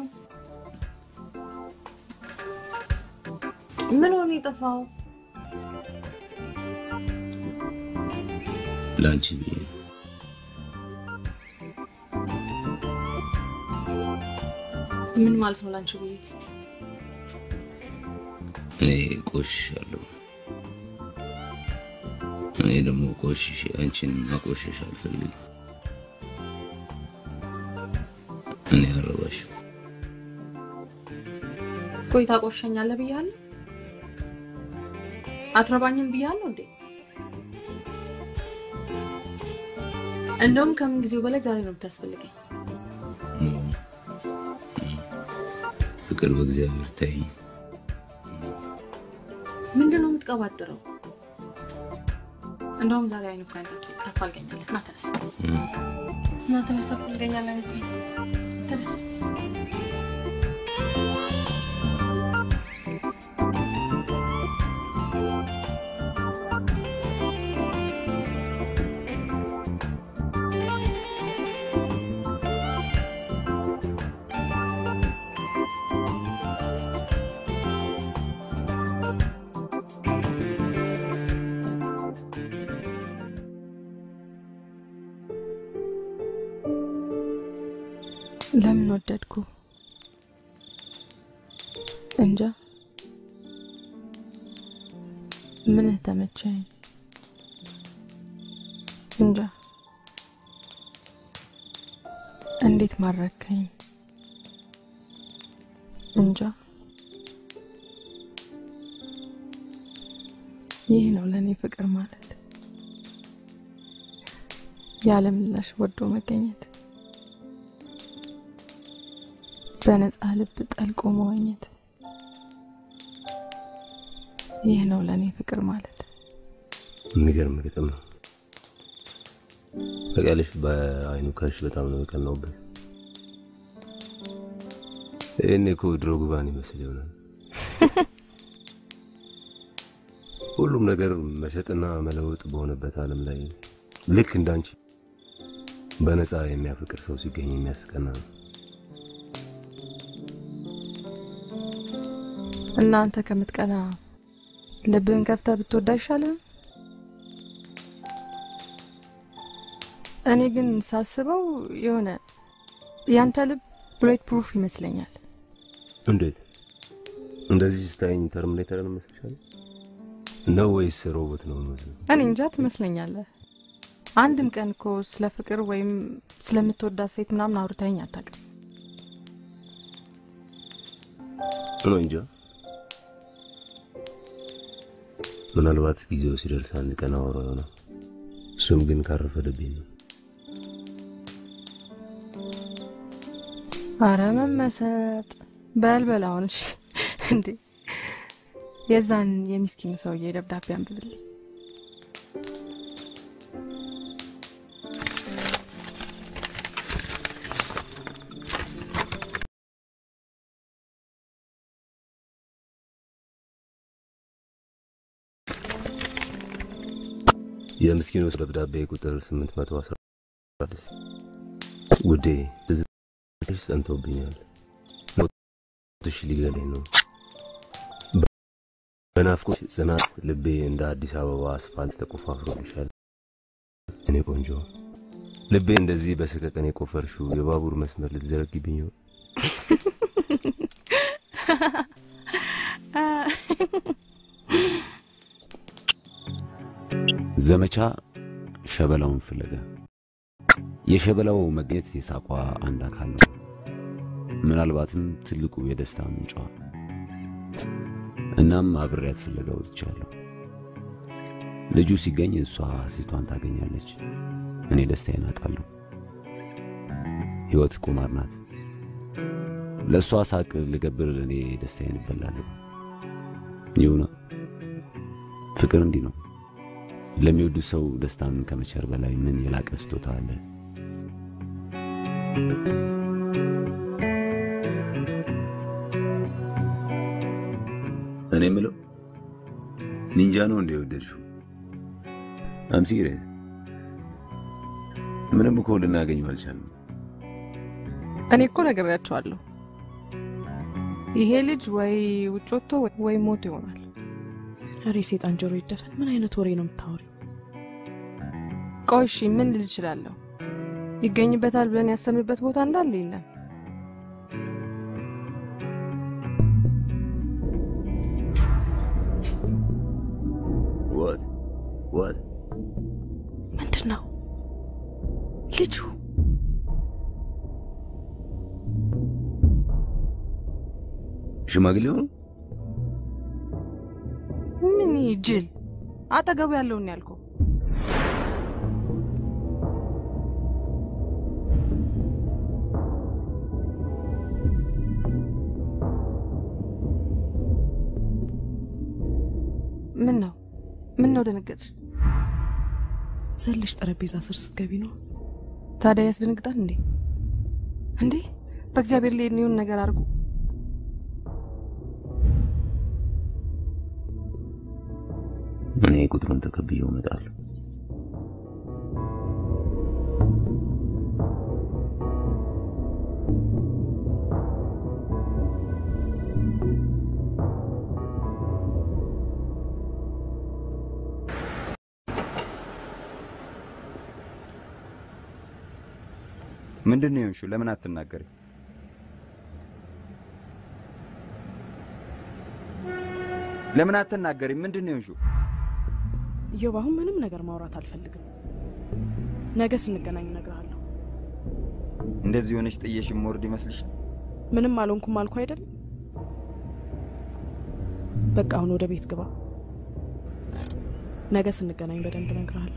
ምን ሆነ የጠፋው? ለአንቺ ብዬ ነው። ምን ማለት ነው ላንቺ ብዬ? እኔ ቆሽሻለሁ። እኔ ደግሞ ቆሽሼ አንቺን ማቆሸሽ አልፈልግም። እኔ አረባሽም ቆይ ታቆሸኛለህ ብያለሁ? አትረባኝም ብያለሁ እንዴ? እንደውም ከምን ጊዜው በላይ ዛሬ ነው የምታስፈልገኝ። ፍቅር በእግዚአብሔር ታይ ምንድን ነው የምትቀባጥረው? እንደውም ዛሬ አይኑ ካንተ ታፋልገኛለህ። ና ተነስ፣ ና ተነስ፣ ታፋልገኛለህ። ተነስ። ለምን ወደድኩ እንጃ። ምንህ ተመቸኝ እንጃ። እንዴት ማረከኝ እንጃ። ይህ ነው ለእኔ ፍቅር ማለት፣ ያለ ምላሽ ወዶ መገኘት በነፃ ልብ ጠልቆ መዋኘት። ይህ ነው ለእኔ ፍቅር ማለት። የሚገርም ግጥም ነው። ታውቂያለሽ፣ በአይኑ ከሽ በጣም ነው የቀናውበት። ይህኔ እኮ ድሮ ጉባን ይመስል ይሆናል። ሁሉም ነገር መሸጥና መለወጥ በሆነበት ዓለም ላይ ልክ እንዳንቺ በነፃ የሚያፈቅር ሰው ሲገኝ የሚያስቀና ነው። እናንተ ከምትቀና ልብህን ከፍተህ ብትወዳ አይሻልም? እኔ ግን ሳስበው የሆነ ያንተ ልብ ብሌት ፕሩፍ ይመስለኛል። እንዴት እንደዚህ ስታይኝ ተርሚኔተርን መስልሻል ነው ወይስ ሮቦት ነው መስለው? እኔ እንጃ ትመስለኛለህ። አንድም ቀን እኮ ስለ ፍቅር ወይም ስለምትወዳት ሴት ምናምን አውርታኝ አታውቅም። ነው እንጃ። ምናልባት ጊዜው ሲደርስ አንድ ቀን አወራው ይሆናል። እሱም ግን ካረፈደብኝ ነው። አረ መመሰጥ በልበል አሁን። እሺ እንዴ የዛን የሚስኪኑ ሰውዬ ደብዳቤ አንብብልኝ። የምስኪኑ ደብዳቤ ቁጥር 816 ውዴ ትዝታሽ ጸንቶብኛል። ሞትሽ ሊገለኝ ነው። በናፍቆት ጽናት ልቤ እንደ አዲስ አበባ አስፋልት ተቆፋፍሮልሻል። እኔ ቆንጆ ልቤ እንደዚህ በሰቀቀን የቆፈርሽው የባቡር መስመር ልትዘረግብኝ ይሆን? ዘመቻ ሸበላውን ፍለጋ። የሸበላው መገኘት የሳቋ አንድ አካል ነው። ምናልባትም ትልቁ የደስታ ምንጯ። እናም አብሬያት ፍለጋ ወጥቻለሁ። ልጁ ሲገኝ እሷ ሴቷን ታገኛለች፣ እኔ ደስታዬን አጣለሁ። ሕይወት ቁማር ናት። ለእሷ ሳቅ ልገብር፣ እኔ ደስታዬን እበላለሁ። ይሁና ፍቅር እንዲህ ነው። ለሚወዱት ሰው ደስታን ከመቸር በላይ ምን የላቀ ስጦታ አለ? እኔ የምለው ኒንጃ ነው እንደ የወደድሽው? አም ሲሪየስ። ምንም እኮ ልናገኘው አልቻልንም። እኔ እኮ ነግሬያቸዋለሁ። ይሄ ልጅ ወይ ውጭ ወጥቶ ወይ ሞት ይሆናል። ኧረ ሴጣን ጆሮ ይደፈን። ምን አይነት ወሬ ነው የምታወሪው? ቆይ እሺ ምን ልል እችላለሁ? ይገኝበታል ብለን ያሰብንበት ቦታ እንዳለ የለም። ወት ወት ምንድን ነው ልጁ? ሽማግሌው ነው? ምን ጅል አጠገቡ ያለውን ያልከው? ምን ነው ምን ነው ደነገጥሽ? ዘለሽ ጠረጴዛ ስር ስትገቢ ነው። ታዲያ ያስደነግጣል እንዴ? እንዴ በእግዚአብሔር ላይ የሆን ነገር አድርጉ። እኔ ቁጥሩን ተቀብዬው እመጣለሁ። ምንድን ነው የሆንሽው? ለምን አትናገሪ? ለምን አትናገሪ? ምንድን ነው የሆንሽው? ኢዮብ፣ አሁን ምንም ነገር ማውራት አልፈልግም። ነገ ስንገናኝ እነግርሃለሁ። እንደዚህ ሆነሽ ጥየሽ የምወርድ ይመስልሻል? ምንም አልሆንኩም አልኩ አይደል? በቃ አሁን ወደ ቤት ግባ። ነገ ስንገናኝ በደንብ እነግርሃለሁ።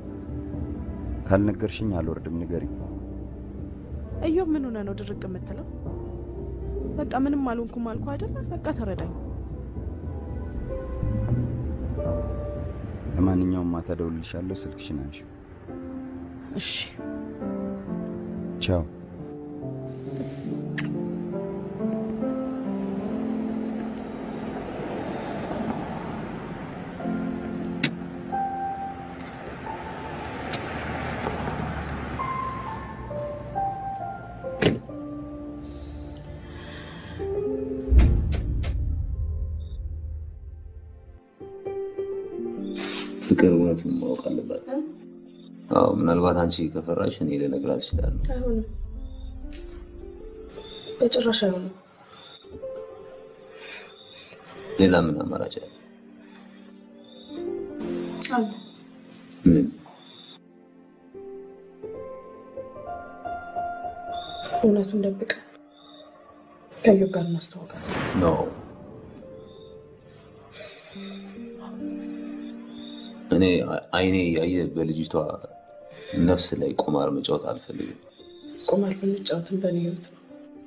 ካልነገርሽኝ አልወርድም። ንገሪ። ኢዮብ፣ ምን ሆነ ነው ድርቅ የምትለው? በቃ ምንም አልሆንኩም አልኩ አይደል? በቃ ተረዳኝ። ለማንኛውም ማታ እደውልልሻለሁ። ስልክሽን አንሺው። እሺ። ቻው። ፍቅር እውነቱን ማወቅ አለባት። አዎ ምናልባት አንቺ ከፈራሽ እኔ ልነግራት እችላለሁ። አይሆንም፣ በጭራሽ አይሆንም። ሌላ ምን አማራጭ አለ? አለ ምን? እውነቱን ደብቀ ከኢዮብ ጋር እናስተዋውቃት። ነው እኔ አይኔ ያየ በልጅቷ ነፍስ ላይ ቁማር መጫወት አልፈልግም። ቁማር ብንጫወትም በእኔ ህይወት ነው።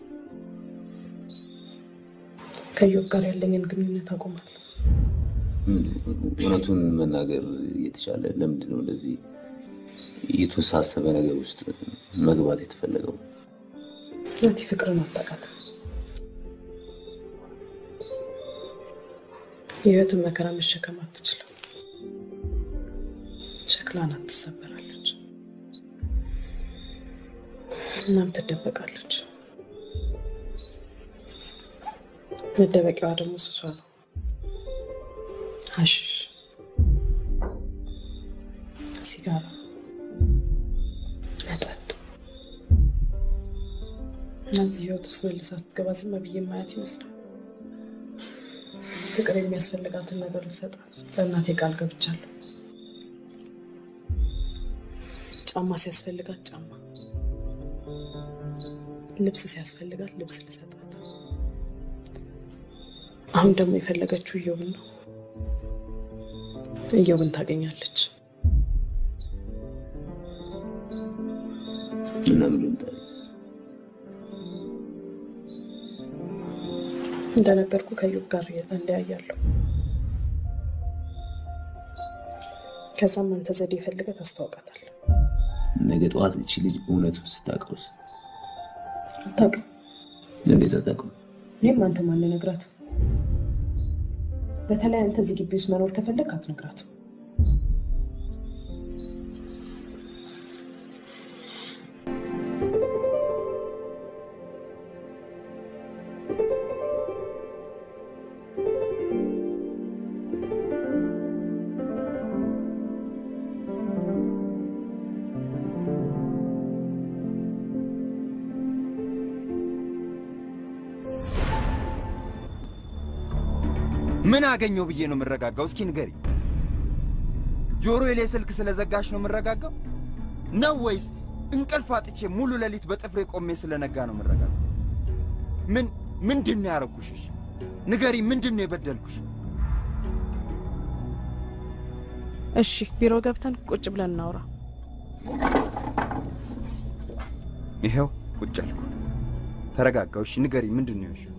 ከኢዮብ ጋር ያለኝን ግንኙነት አቆማለሁ። እውነቱን መናገር እየተቻለ ለምንድን ነው እንደዚህ የተወሳሰበ ነገር ውስጥ መግባት የተፈለገው? ናቲ ፍቅርን አታውቃት። የህይወትን መከራ መሸከም አትችልም። ሸክላ ናት፣ ትሰበራለች፣ እናም ትደበቃለች። መደበቂያዋ ደግሞ ሱሷ ነው፣ ሀሺሽ፣ ሲጋራ፣ መጠጥ። እነዚህ ህይወት ውስጥ መልሳ ስትገባ ዝም ብዬ ማየት ይመስላል። ፍቅር የሚያስፈልጋትን ነገር ልሰጣት ለእናቴ ቃል ገብቻለሁ። ጫማ ሲያስፈልጋት ጫማ፣ ልብስ ሲያስፈልጋት ልብስ ልሰጣት። አሁን ደግሞ የፈለገችው እዮብን ነው። እዮብን ታገኛለች። እና ምንድን ነው እንደነገርኩ ከእዮብ ጋር እለያያለሁ። ከዛም አንተ ዘዴ ፈልገህ ታስተዋውቃታለህ። ነገ ጠዋት እቺ ልጅ እውነቱን ስታውቀውስ? አታውቅም። እንዴት አታውቅም? እኔም አንተ ማን ነግራት? በተለይ አንተ እዚህ ግቢ ውስጥ መኖር ከፈለግ አትነግራትም። ምን አገኘው ብዬ ነው የምረጋጋው? እስኪ ንገሪ። ጆሮዬ ላይ ስልክ ስለዘጋሽ ነው የምረጋጋው ነው ወይስ እንቅልፍ አጥቼ ሙሉ ሌሊት በጥፍሬ ቆሜ ስለነጋ ነው የምረጋጋው? ምን ምንድን ነው ያረኩሽሽ? ንገሪ፣ ምንድን ነው የበደልኩሽ? እሺ ቢሮ ገብተን ቁጭ ብለን እናውራ። ይኸው ቁጭ አልኩ። ተረጋጋው። እሺ ንገሪ፣ ምንድን ነው ያልሽው?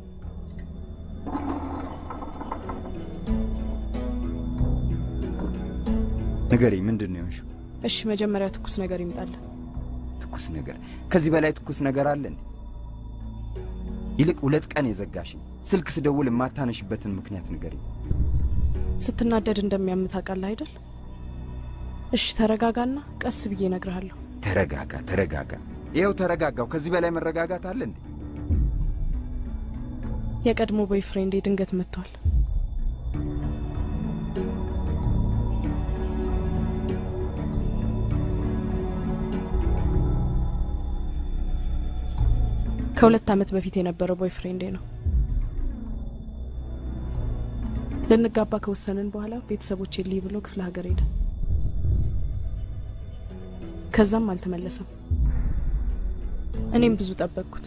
ንገሪ፣ ምንድን ነው ያልሽው? እሺ መጀመሪያ ትኩስ ነገር ይምጣልን። ትኩስ ነገር? ከዚህ በላይ ትኩስ ነገር አለ እንዴ? ይልቅ ሁለት ቀን የዘጋሽኝ ስልክ ስደውል የማታነሽበትን ምክንያት ንገሪ። ስትናደድ እንደሚያም ታውቃለህ አይደል? እሺ ተረጋጋና ቀስ ብዬ እነግርሃለሁ። ተረጋጋ፣ ተረጋጋ። ይኸው ተረጋጋው። ከዚህ በላይ መረጋጋት አለ እንዴ? የቀድሞ ቦይፍሬንዴ ድንገት መጥቷል። ከሁለት ዓመት በፊት የነበረው ቦይፍሬንዴ ነው። ልንጋባ ከወሰንን በኋላ ቤተሰቦቼ ልይ ብሎ ክፍለ ሀገር ሄደ። ከዛም አልተመለሰም። እኔም ብዙ ጠበቅኩት።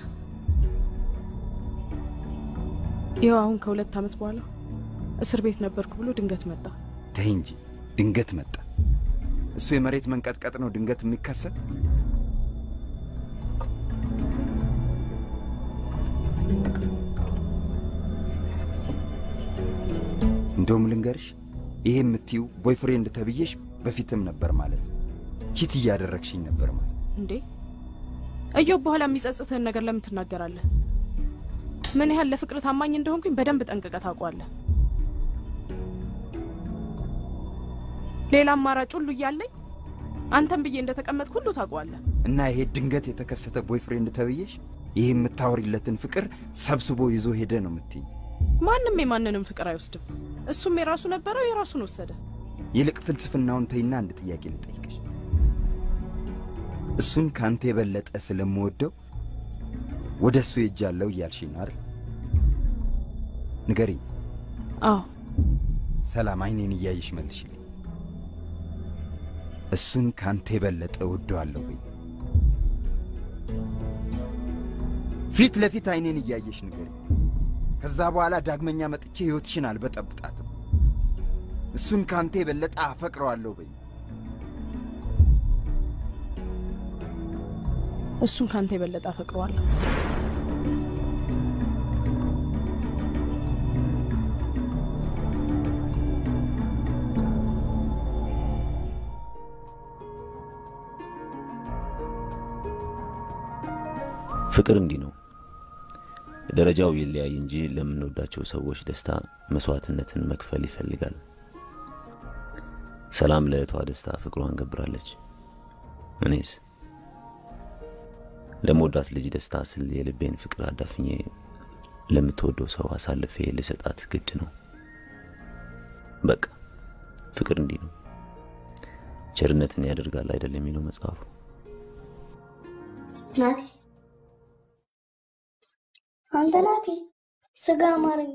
ይኸው አሁን ከሁለት ዓመት በኋላ እስር ቤት ነበርኩ ብሎ ድንገት መጣ። ተይ እንጂ ድንገት መጣ። እሱ የመሬት መንቀጥቀጥ ነው ድንገት የሚከሰት? እንደውም ልንገርሽ፣ ይሄ የምትዩ ቦይፍሬንድ ተብዬሽ በፊትም ነበር ማለት ነው። ቺት እያደረግሽኝ ነበር ማለት እንዴ እዮብ፣ በኋላ የሚጸጽትህን ነገር ለምን ትናገራለህ? ምን ያህል ለፍቅር ታማኝ እንደሆንኩኝ በደንብ ጠንቅቀህ ታውቋለህ። ሌላ አማራጭ ሁሉ እያለኝ አንተም ብዬ እንደተቀመጥኩ ሁሉ ታውቋለህ። እና ይሄ ድንገት የተከሰተ ቦይፍሬንድ ተብዬሽ ይሄ የምታወሪለትን ፍቅር ሰብስቦ ይዞ ሄደ ነው የምትይኝ? ማንም የማንንም ፍቅር አይወስድም። እሱም የራሱ ነበረው፣ የራሱን ወሰደ። ይልቅ ፍልስፍናውን ተይና አንድ ጥያቄ ልጠይቅሽ። እሱን ከአንተ የበለጠ ስለምወደው ወደ እሱ ሄጃለሁ እያልሽኝ ነው አይደል? ንገሪኝ። አዎ። ሰላም፣ አይኔን እያየሽ መልሽልኝ። እሱን ከአንተ የበለጠ እወደዋለሁ ወይ? ፊት ለፊት አይኔን እያየሽ ንገሪኝ። ከዛ በኋላ ዳግመኛ መጥቼ ሕይወትሽን አልበጠብጣትም። እሱን ከአንተ የበለጠ አፈቅረዋለሁ በይ። እሱን ከአንተ የበለጠ አፈቅረዋለሁ። ፍቅር እንዲህ ነው። ደረጃው ይለያይ እንጂ ለምንወዳቸው ሰዎች ደስታ መስዋዕትነትን መክፈል ይፈልጋል። ሰላም ለእህቷ ደስታ ፍቅሯን ገብራለች። እኔስ ለመወዳት ልጅ ደስታ ስል የልቤን ፍቅር አዳፍኜ ለምትወደው ሰው አሳልፌ ልሰጣት ግድ ነው። በቃ ፍቅር እንዲህ ነው። ቸርነትን ያደርጋል አይደል የሚለው መጽሐፉ። ናቲ አንተ ናቲ፣ ስጋ አማረኝ።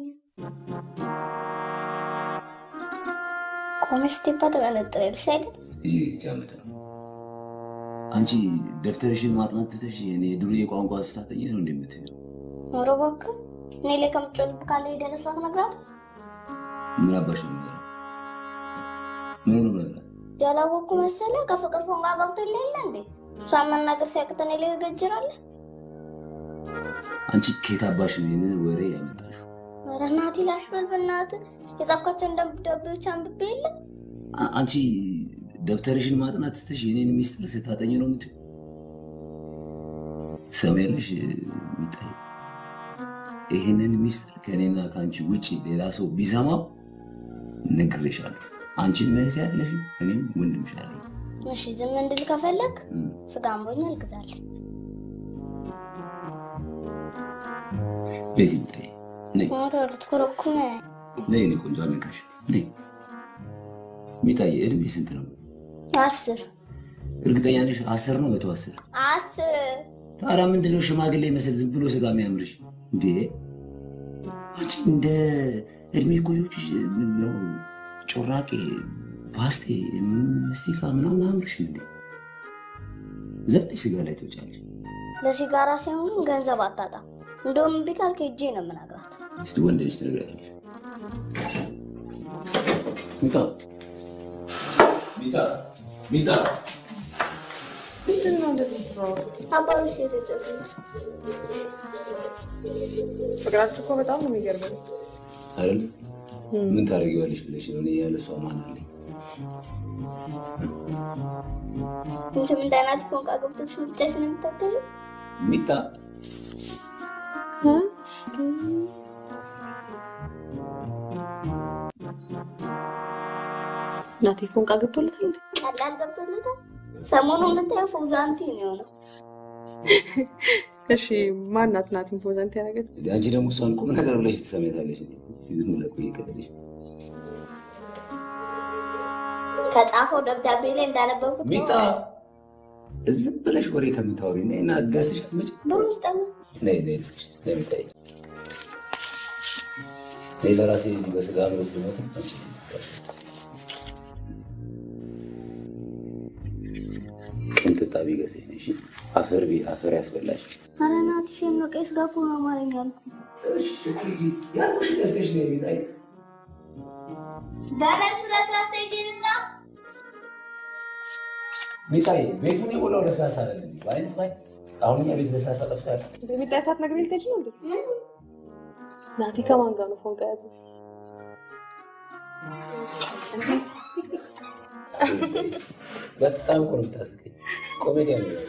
ቆመሽ ስቴፓ ትመነጥሪያለሽ አይደል? ይህ ጃመደ ነው። አንቺ ደብተርሽን ማጥናት ትተሽ እኔ ድሮ የቋንቋ ስታጠኝ ነው እንደምትይው። ኧረ እባክህ እኔ ላይ ከምትጮልብ ካለ ሄደህ ለእሷ ትነግራት። ምን አባሽ ነው የምነግራት? ምን ነው የምነግራት? ያላወቅኩ መሰለህ? ከፍቅር ፎንጋ ገብቶ የለ እንዴ? እሷን መናገር ሲያቅተን እኔ ላይ ገጅራለህ። አንቺ ከየት አባሽ ነው ይህንን ወሬ ያመጣሽው? ኧረ ናቲ ላሽበል በእናትህ የጻፍካቸውን ደብዳቤዎች አንብቤ የለ አ- አንቺ ደብተርሽን ማጥናት ትተሽ የኔን ሚስጥር ስታጠኝ ነው የምትይው? ሰሜነሽ ሚጣይ ይህንን ሚስጥር ከእኔና ከአንቺ ውጭ ሌላ ሰው ቢሰማው ነግሬሻለሁ። አንቺን እህት ያለሽ እኔም ወንድምሽ አለኝ። እሺ ዝም እንድል ከፈለግ ስጋ አምሮኛል ግዛልኝ። በዚህ ሚጣይ ነይ ኧረ ልትኮረኩመ ነይ፣ እኔ ቆንጆ አልነካሽ። ነይ ሚጣይ፣ እድሜ ስንት ነው? አስር እርግጠኛ ነሽ? አስር ነው መቶ አስር አስር ታዲያ ምንድነው ሽማግሌ መስል ዝም ብሎ ስጋ የሚያምርሽ እንዴ? አንቺ እንደ እድሜ ቆዮች ነው ጮራቄ፣ ፓስቴ፣ መስቲካ ምናምን አምርሽ እንዴ ዘብለሽ ስጋ ላይ ትወጫለሽ። ለሲጋራ ሲሆን ግን ገንዘብ አታጣም። እንደውም እምቢ ካልክ ሄጄ ነው የምነግራት። እስቲ ወንድ ልጅ ትነግራለሽ። ሚጣ ሚጣ ሚጣ ምንድን ነው እንደዚህ የምትሯሯጡት? አባሩ ሴት ጮት ፍቅራችሁ እኮ በጣም ነው የሚገርመው። አይደል? ምን ታደርጊዋለሽ ብለሽ ነው? እኔ ያለ እሷ ማን አለኝ? እንችም እንዳናት ፎንቃ ገብቶች ብቻሽን የምታገዙ ሚጣ ናቲ ፎንቃ ገብቶለታል እንዴ? ቀላል ገብቶለታል። ሰሞኑን ብታየው ፎዛንቲ ነው የሆነው። እሺ ማናት ናት ኢንፎዘንት ያደረገች? አንቺ ደግሞ እሷን ቁም ነገር ብለሽ ትሰሚያታለሽ። ዝም ብለህ እኮ እየቀለደሽ ከጻፈው ደብዳቤ ላይ እንዳነበብኩት ሚጣ ዝም ብለሽ ወሬ ከምታወሪ ነይ እና ገዝተሽ አትመጭም? ብሩ ስጠና ነይ ነይ ልስጥሽ። ነይ ሚጣዬ፣ ነይ ለራሴ በስጋ ምሮት ልሞት ቅንጥጣ ቢገዛኝ ነሽ አፈር ቢ አፈር ያስበላሽ ኧረ ናቲ ሼም ነው። ቄስ ጋር እኮ ነው አማርኛ ያልኩት። ያልኩሽ ገዝተሽ ነይ ሚጣዬ። በመልስ ለስላሳ ይገኝና ሚጣዬ ቤቱን የሞላው ለስላሳ አይደለም በአይነት ባይ አሁን እኛ ቤት ለስላሳ ጠፍቷል። በሚጣ ሰዓት ነግሬ ልትሄጂ ነው እንዴ? ናቲ ከማን ጋር ነው ፎንቃ ያዘ? በጣም እኮ ነው የምታስቀኝ። ኮሜዲያን ነው።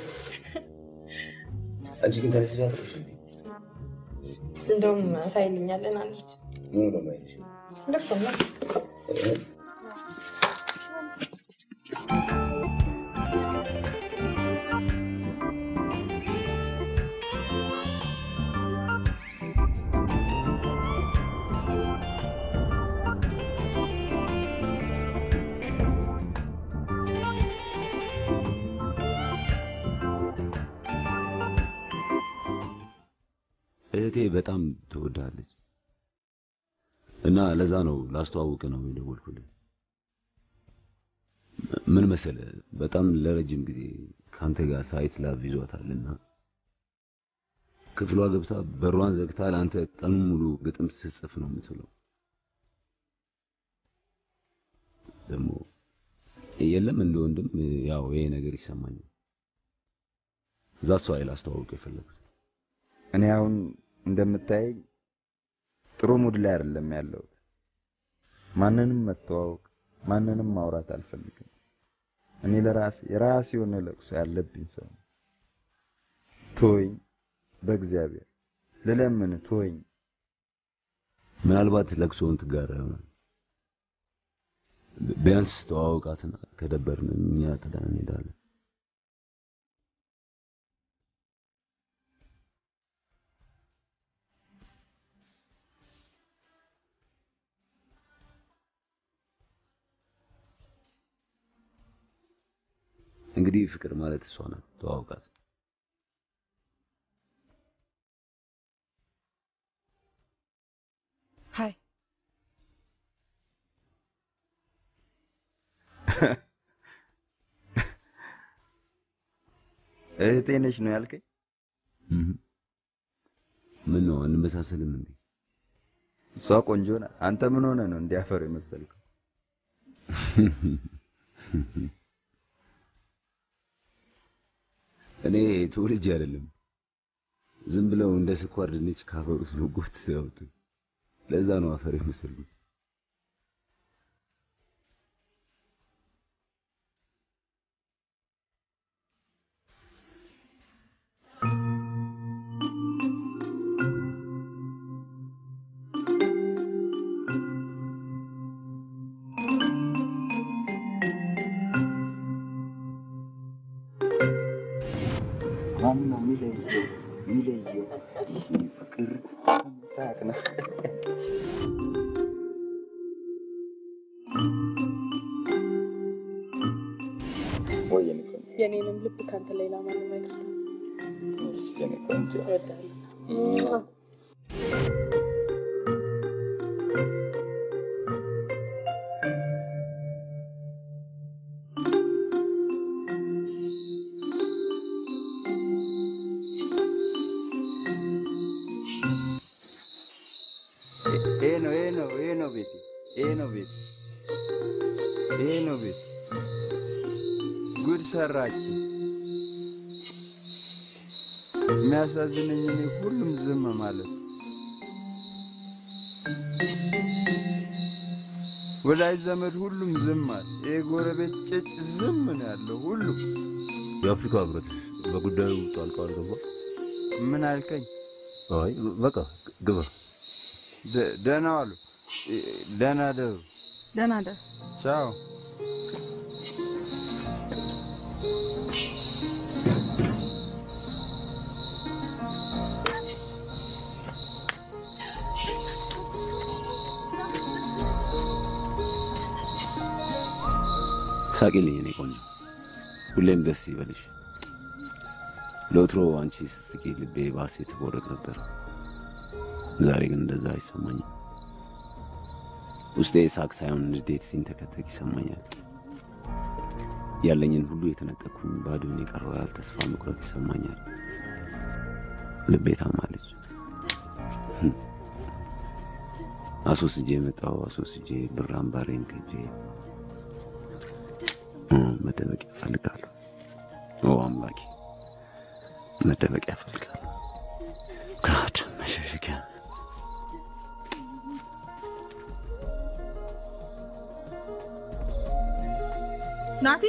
አንቺ ግን ታስቢ አትሮሽ እንዴ? እንደውም ታይልኛለን አንቺ ምን ነው ማይልሽ? ልክ ነው። እህቴ በጣም ትወዳለች እና ለዛ ነው ላስተዋውቅ ነው የደወልኩልህ። ምን መሰለ በጣም ለረጅም ጊዜ ከአንተ ጋር ሳይት ላቭ ይዟታልና ክፍሏ ገብታ በሯን ዘግታ ለአንተ ቀኑን ሙሉ ግጥም ስትጽፍ ነው የምትውለው። ደግሞ የለም እንደ ወንድም ያው ይሄ ነገር ይሰማኛል። እዛ እሷ ላይ ላስተዋውቅ የፈለኩት እኔ አሁን እንደምታየኝ ጥሩ ሙድ ላይ አይደለም ያለሁት። ማንንም መተዋወቅ፣ ማንንም ማውራት አልፈልግም። እኔ ለራሴ የራሴ የሆነ ለቅሶ ያለብኝ ሰው ነኝ። ተወኝ፣ በእግዚአብሔር ልለምን፣ ተወኝ። ምናልባት ለቅሶውን ትጋራ ይሆናል። ቢያንስ ተዋወቃትና ከደበርን እኛ ጥለን እንሄዳለን። እንግዲህ ፍቅር ማለት እሷ ናት። ተዋውቃት። ሀይ እህቴ ነሽ ነው ያልከኝ? ምን ነው እንመሳሰልም እንዴ? እሷ ቆንጆ ናት። አንተ ምን ሆነ ነው እንዲያፈር የመሰልከው? እኔ ተወልጄ አይደለም ዝም ብለው እንደ ስኳር ድንች ካፈር ውስጥ ነው ጎትተው ያወጡኝ። ለዛ ነው አፈር የመሰልኩት። ማን ነው የሚለየው? የሚለየው ፍቅር ሳቅ ነው። ወይ የኔ ቆንጆ፣ የኔንም ልብ ካንተ ሌላ ማንም አይከፍትም። እሺ የኔ ቆንጆ እወዳለሁ። ይሄ ነው ይሄ ነው ይሄ ነው ቤቴ ይሄ ነው ቤቴ ይሄ ነው ቤቴ። ጉድ ሰራች። የሚያሳዝነኝ እኔ ሁሉም ዝም ማለት ወዳጅ ዘመድ ሁሉም ዝም አለ። ይሄ ጎረቤት ጭጭ ዝም ነው ያለው ሁሉ። የአፍሪካ ህብረት በጉዳዩ ጣልቃ አልገባ? ምን አልከኝ? አይ በቃ ግባ። ደ- ደህና ዋሉ። ደህና ደሩ። ደህና ደር። ቻው። ሳቂልኝ እኔ ቆንጆ፣ ሁሌም ደስ ይበልሽ። ለወትሮ አንቺ ስትስቂ ልቤ ባሴ ትቦርቅ ነበር። ዛሬ ግን እንደዛ አይሰማኝም። ውስጤ ሳቅ ሳይሆን ንዴት ሲንተከተክ ይሰማኛል። ያለኝን ሁሉ የተነጠቅኩኝ ባዶን የቀረው ያህል ተስፋ መቁረጥ ይሰማኛል። ልቤ ታማለች። አስወስጄ የመጣው አስወስጄ ብር አምባሬን ከጄ መደበቂያ እፈልጋለሁ። ኦ አምላኬ መደበቂያ እፈልጋለሁ። ጋድ መሸሸጊያ ናቲ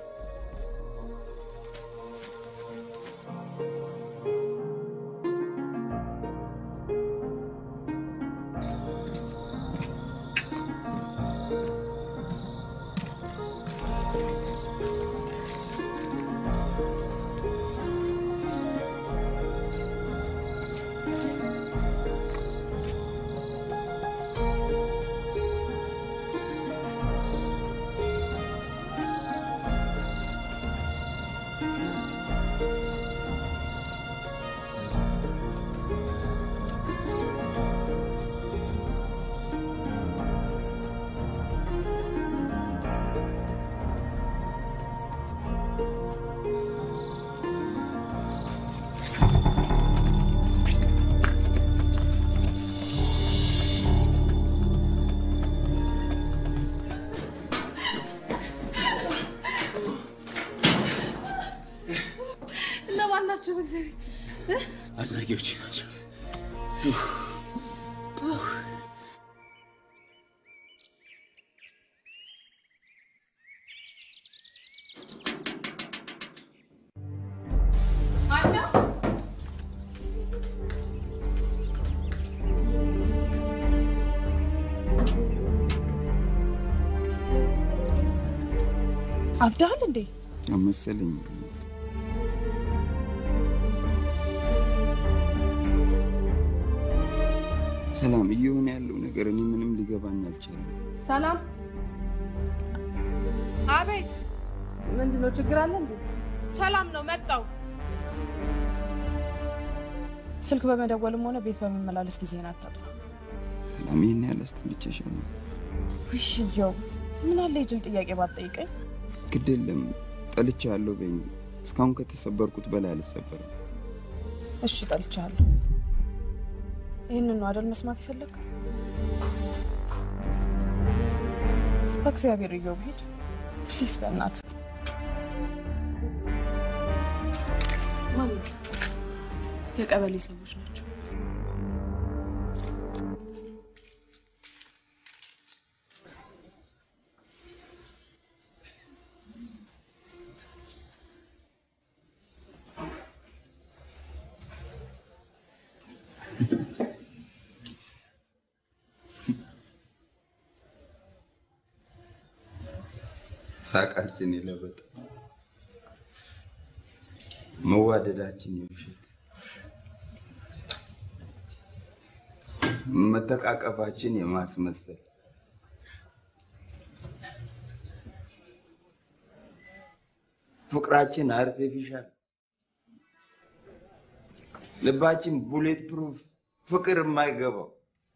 እነማን ናቸው? በእግዚአብሔር አድናቂዎች ናቸው። አብዳሃል እንዴ? መሰለኝ ሰላም፣ እየሆነ ያለው ነገር እኔ ምንም ሊገባኝ አልቻለም። ሰላም። አቤት። ምንድን ነው ችግር አለ እንዴ? ሰላም ነው መጣው። ስልክ በመደወልም ሆነ ቤት በመመላለስ ጊዜን አታጥፋ። ሰላም፣ ይህን ያህል አስጠልቼሻለሁ። ውሽየው ምን አለ የጅል ጥያቄ ባትጠይቀኝ። ግድ የለም ጠልቼሃለሁ በይኝ። እስካሁን ከተሰበርኩት በላይ አልሰበርም። እሺ ጠልቻለሁ። ይህንን ነው አደል መስማት የፈለግ? በእግዚአብሔር እየው ሂድ ፕሊስ፣ በእናት የቀበሌ ሰዎች ናቸው። ሳቃችን የለበጠ መዋደዳችን የውሸት መተቃቀፋችን የማስመሰል ፍቅራችን አርቲፊሻል ልባችን ቡሌት ፕሩፍ ፍቅር የማይገባው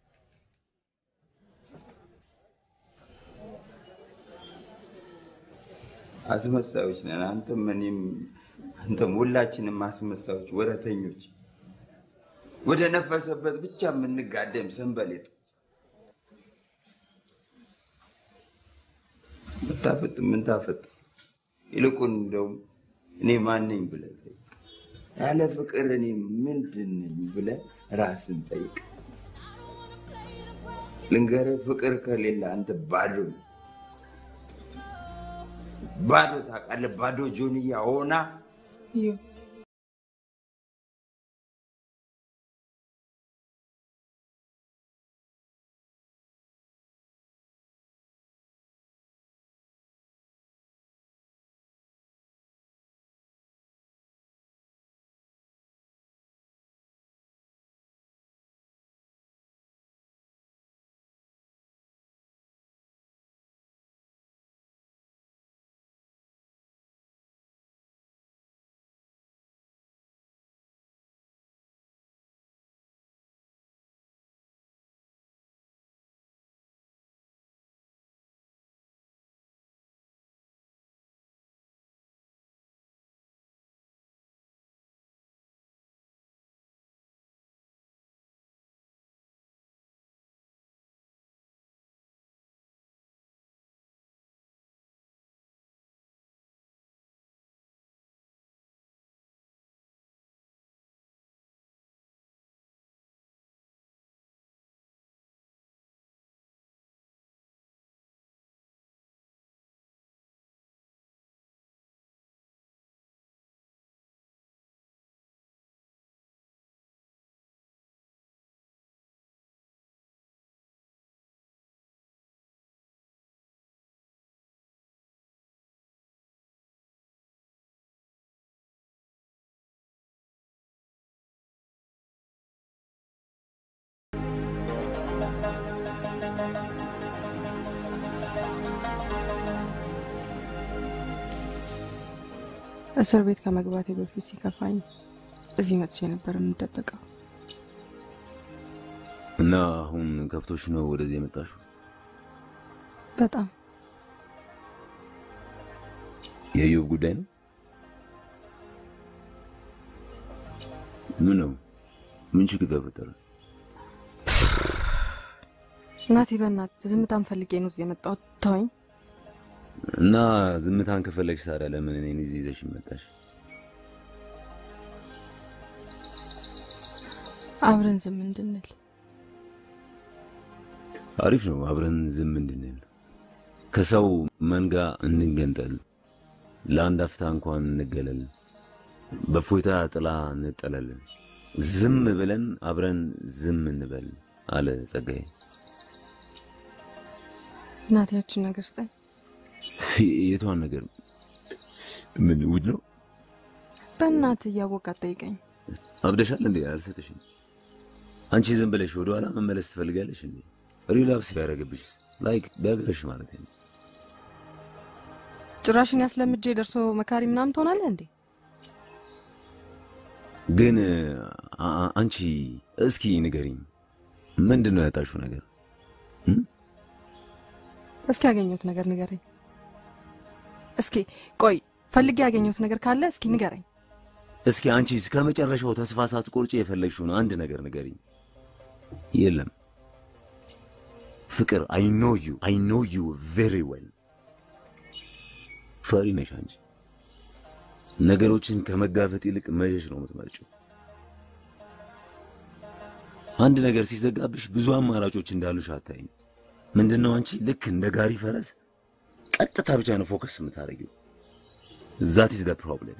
አስመሳዮች ነን። አንተም እኔም አንተም ሁላችንም አስመሳዮች፣ ወረተኞች፣ ወደ ነፈሰበት ብቻ የምንጋደም ሰንበሌጦች። ብታፈጥ ምን ታፈጥ? ይልቁን እንደውም እኔ ማን ነኝ ብለህ ጠይቅ። ያለ ፍቅር እኔ ምንድን ነኝ ብለህ ራስን ጠይቅ። ልንገርህ፣ ፍቅር ከሌለ አንተ ባዶ ነህ። ባዶ ታውቃለህ፣ ባዶ ጆንያ ሆና እስር ቤት ከመግባቴ በፊት ሲከፋኝ እዚህ መጥቼ ነበር የምደበቀው። እና አሁን ከፍቶሽ ነው ወደዚህ የመጣሽው? በጣም የኢዮብ ጉዳይ ነው? ምን ነው? ምን ችግር ተፈጠረ? እናቴ በእናትህ ዝምታን ፈልጌ ነው እዚህ የመጣሁት። ተወኝ። እና ዝምታን ከፈለግሽ ታዲያ ለምን እኔን እዚህ ይዘሽ መጣሽ? አብረን ዝም እንድንል አሪፍ ነው። አብረን ዝም እንድንል ከሰው መንጋ እንገንጠል፣ ለአንድ አፍታ እንኳን እንገለል፣ በፎይታ ጥላ እንጠለል፣ ዝም ብለን አብረን ዝም እንበል አለ ጸጋዬ። እናቴ ያችን ነገር ስጠኝ። የቷን ነገር? ምን ውድ ነው? በእናትህ እያወቅ አትጠይቀኝ። አብደሻል እንዴ? አልሰጥሽም። አንቺ ዝም ብለሽ ወደኋላ መመለስ ትፈልጋለሽ እንዴ? ሪላፕስ ቢያደርግብሽ ላይክ ቢያገረሽ ማለት ነው። ጭራሽን ያስለምጄ ደርሶ መካሪ ምናምን ትሆናለህ እንዴ? ግን አ- አ- አንቺ እስኪ ንገሪኝ፣ ምንድን ነው ያጣሽው ነገር? እስኪ ያገኘሁት ነገር ንገረኝ። እስኪ ቆይ ፈልጌ ያገኘሁት ነገር ካለ እስኪ ንገረኝ። እስኪ አንቺ እስከ መጨረሻው ተስፋ ሳትቆርጪ የፈለግሽውን አንድ ነገር ንገሪኝ። የለም ፍቅር። አይ ኖ ዩ አይ ኖ ዩ ቬሪ ዌል። ፈሪ ነሽ አንቺ። ነገሮችን ከመጋፈጥ ይልቅ መሸሽ ነው የምትመርጪው። አንድ ነገር ሲዘጋብሽ ብዙ አማራጮች እንዳሉሽ አታይም። ምንድነው አንቺ ልክ እንደ ጋሪ ፈረስ ቀጥታ ብቻ ነው ፎከስ የምታደርጊው። ዛት ኢዝ ዘ ፕሮብሌም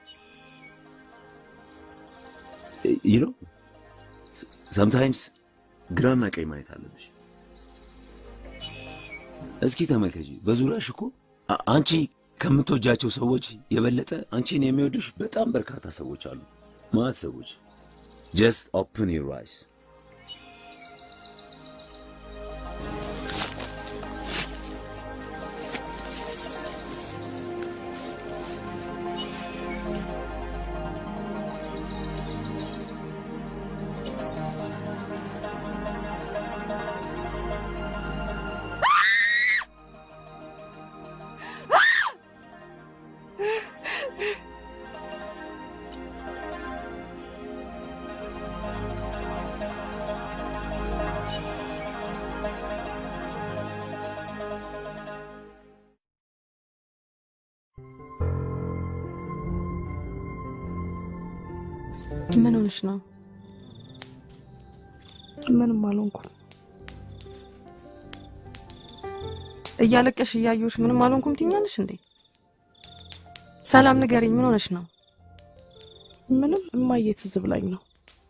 ዩ ኖ ሰምታይምስ ግራና ቀኝ ማየት አለብሽ። እስኪ ተመልከጂ፣ በዙሪያሽ እኮ አ- አንቺ ከምትወጃቸው ሰዎች የበለጠ አንቺን የሚወዱሽ በጣም በርካታ ሰዎች አሉ። ማለት ሰዎች ጀስት ኦፕን ዩር አይስ ምን ሆንሽ ነው? ምንም አልሆንኩም። እያለቀሽ እያየሁሽ ምንም አልሆንኩም ትኛለሽ እንዴ? ሰላም ንገሪኝ፣ ምን ሆነሽ ነው? ምንም እማዬ ትዝ ብላኝ ነው።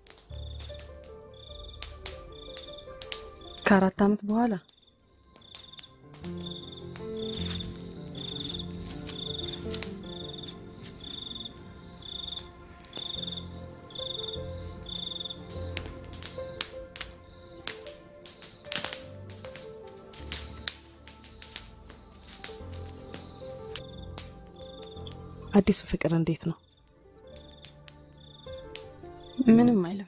ከአራት ዓመት በኋላ አዲሱ ፍቅር እንዴት ነው? ምንም አይልም።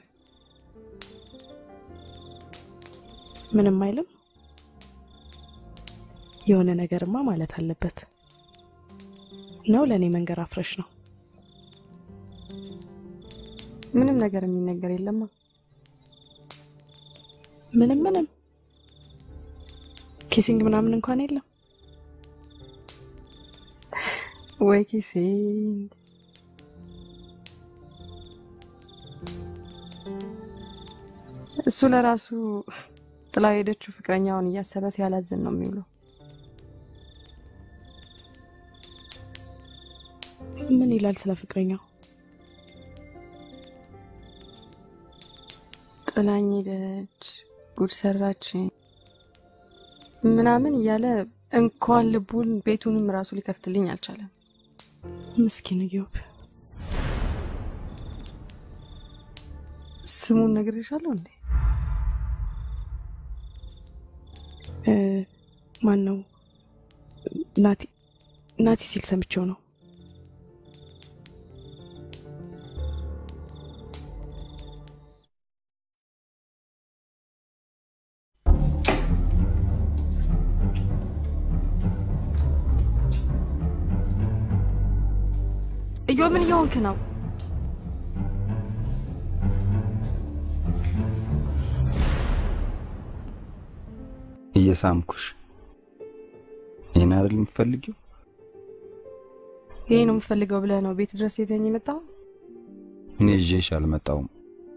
ምንም አይልም። የሆነ ነገርማ ማለት አለበት ነው። ለእኔ መንገር አፍረሽ ነው። ምንም ነገር የሚነገር የለማ። ምንም ምንም ኪሲንግ ምናምን እንኳን የለም። ወይ ኪሲንግ እሱ ለራሱ ጥላ ሄደችው ፍቅረኛውን እያሰበ ሲያላዝን ነው የሚውለው። ምን ይላል ስለ ፍቅረኛው? ጥላኝ ሄደች፣ ጉድ ሰራች ምናምን እያለ እንኳን ልቡን ቤቱንም ራሱ ሊከፍትልኝ አልቻለም። ምስኪን ኢዮብ። ስሙን ነግሬሻለሁ እንዴ? ማን ነው? ናቲ ናቲ ሲል ሰምቼው ነው። እዮ ምን እየሆንክ ነው? እየሳምኩሽ ይህን አይደል የምትፈልጊው? ይሄ ነው የምፈልገው ብለህ ነው ቤት ድረስ የተኝ የመጣው? እኔ ይዤሽ አልመጣውም።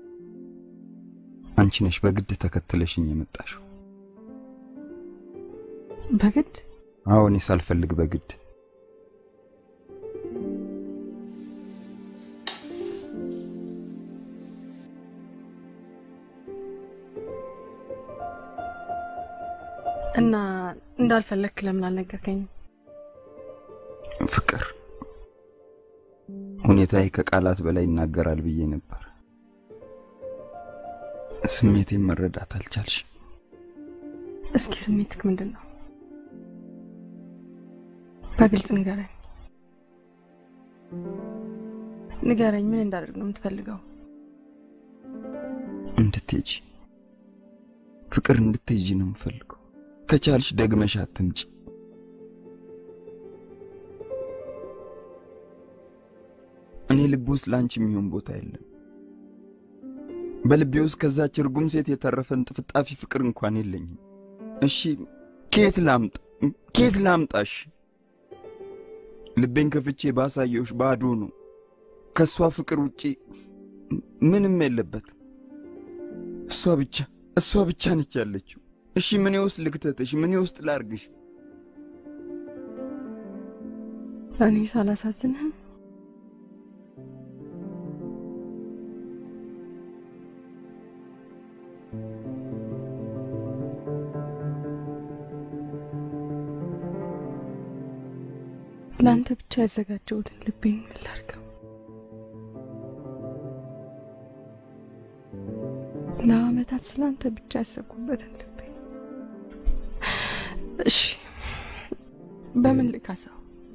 አንቺ ነሽ በግድ ተከትለሽኝ የመጣሽው። በግድ? አዎ፣ እኔ ሳልፈልግ በግድ እና እንዳልፈለግክ ለምን አልነገርከኝም? ፍቅር ሁኔታዬ ከቃላት በላይ ይናገራል ብዬ ነበር። ስሜቴን መረዳት አልቻልሽ። እስኪ ስሜትክ ምንድን ነው? በግልጽ ንገረኝ። ንገረኝ። ምን እንዳደርግ ነው የምትፈልገው? እንድትሄጂ ፍቅር እንድትሄጂ ነው የምፈልገው። ከቻልሽ ደግመሽ አትምጪ። እኔ ልብ ውስጥ ለአንቺ የሚሆን ቦታ የለም። በልቤ ውስጥ ከዛች እርጉም ሴት የተረፈን ጥፍጣፊ ፍቅር እንኳን የለኝም። እሺ ኬት ላምጣ? ኬት ላምጣሽ? ልቤን ከፍቼ ባሳየውሽ ባዶ ነው። ከእሷ ፍቅር ውጪ ምንም የለበት። እሷ ብቻ እሷ ብቻ ነች ያለችው። እሺ ምን ውስጥ ልክተትሽ? ምን ውስጥ ላርግሽ? እኔ ሳላሳዝንህም ለአንተ ብቻ ያዘጋጀሁትን ልቤን ምን ላድርገው? ለአመታት ስለ አንተ ብቻ ያሰብኩበትን ልቤ እሺ፣ በምን ልካሳው?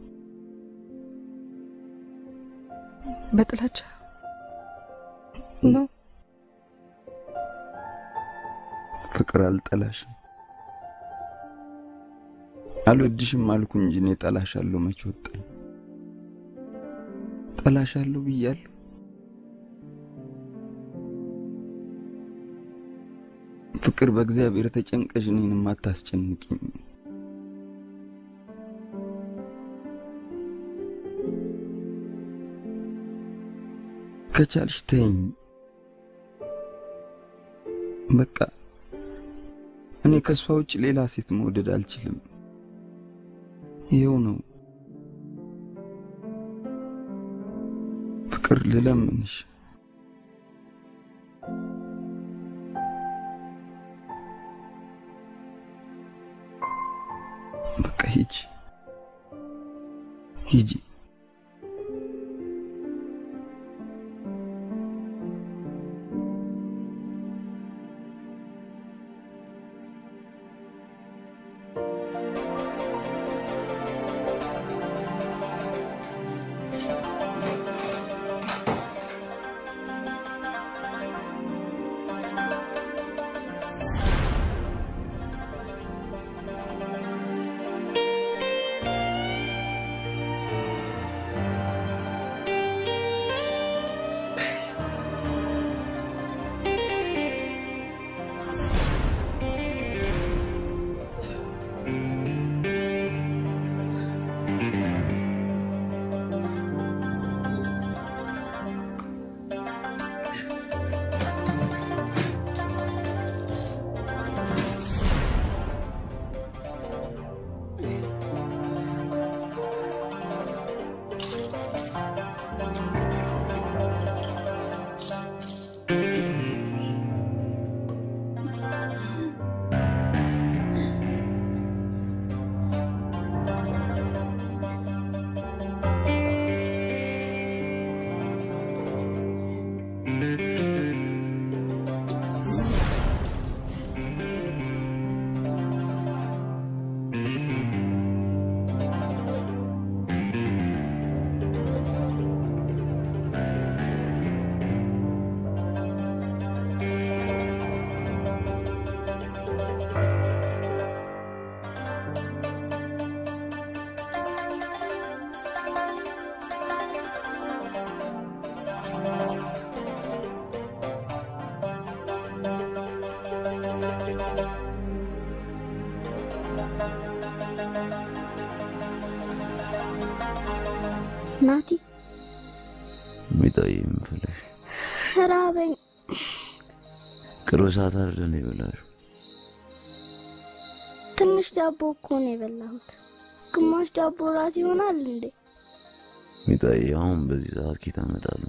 በጥላቻ ነው? ፍቅር አልጠላሽም፣ አልወድሽም አልኩ እንጂ እኔ ጠላሻለሁ መች ወጣኝ? ጠላሻለሁ ብያለሁ። ፍቅር በእግዚአብሔር ተጨንቀሽ እኔንም አታስጨንቅኝ። ከቻልሽ ተይኝ። በቃ እኔ ከእሷ ውጭ ሌላ ሴት መውደድ አልችልም። ይኸው ነው ፍቅር ልለምንሽ። በቃ ሂጂ ሂጂ። ናቲ ሚጣዬ የምፈልግ ራበኝ። ቅርብ ሰዓት አይደለ እንደ የበላሽው? ትንሽ ዳቦ እኮ ነው የበላሁት። ግማሽ ዳቦ ራት ይሆናል እንዴ? ሚጣዬ አሁን በዚህ ሰዓት ኬት አመጣለሁ?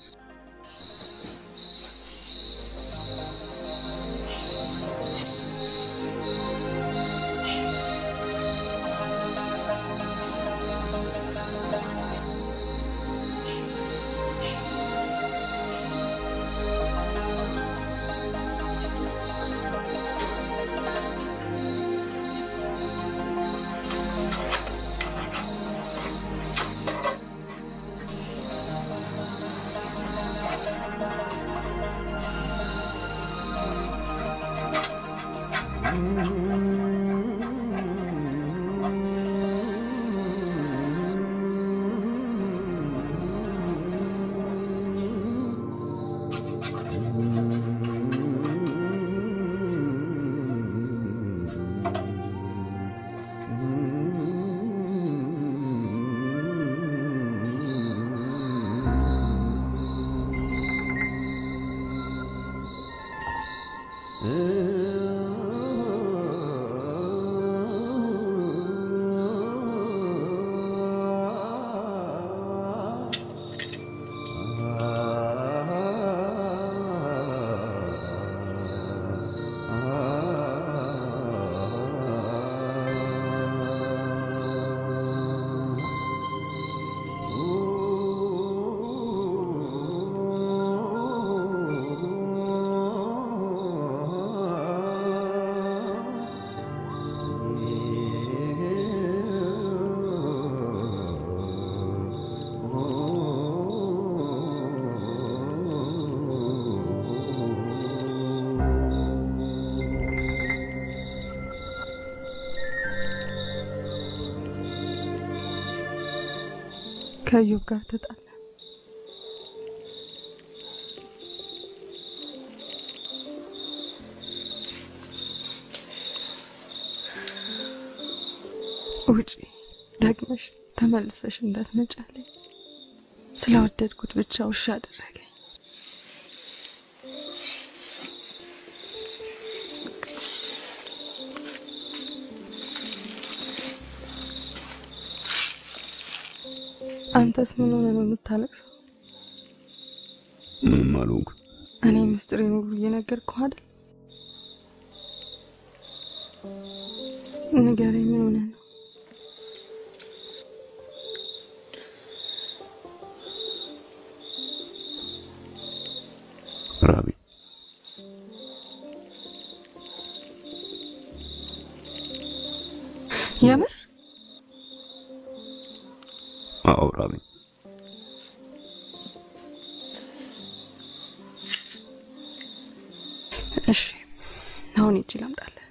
ከእዮብ ጋር ተጣላ። ውጪ ደግመሽ ተመልሰሽ እንዳትመጫለኝ። ስለወደድኩት ብቻ ውሻ አደረገኝ። አንተስ ምን ሆነ ነው የምታለቅሰው? ምንም አልሆንኩ። እኔ ምስጢሬን ሁሉ እየነገርኩህ አይደል? ንገረኝ፣ ምን ሆነ ነው? ራቢ የምር አዎ ራቢ እሺ፣ አሁን ሂጅ ላምጣልህ።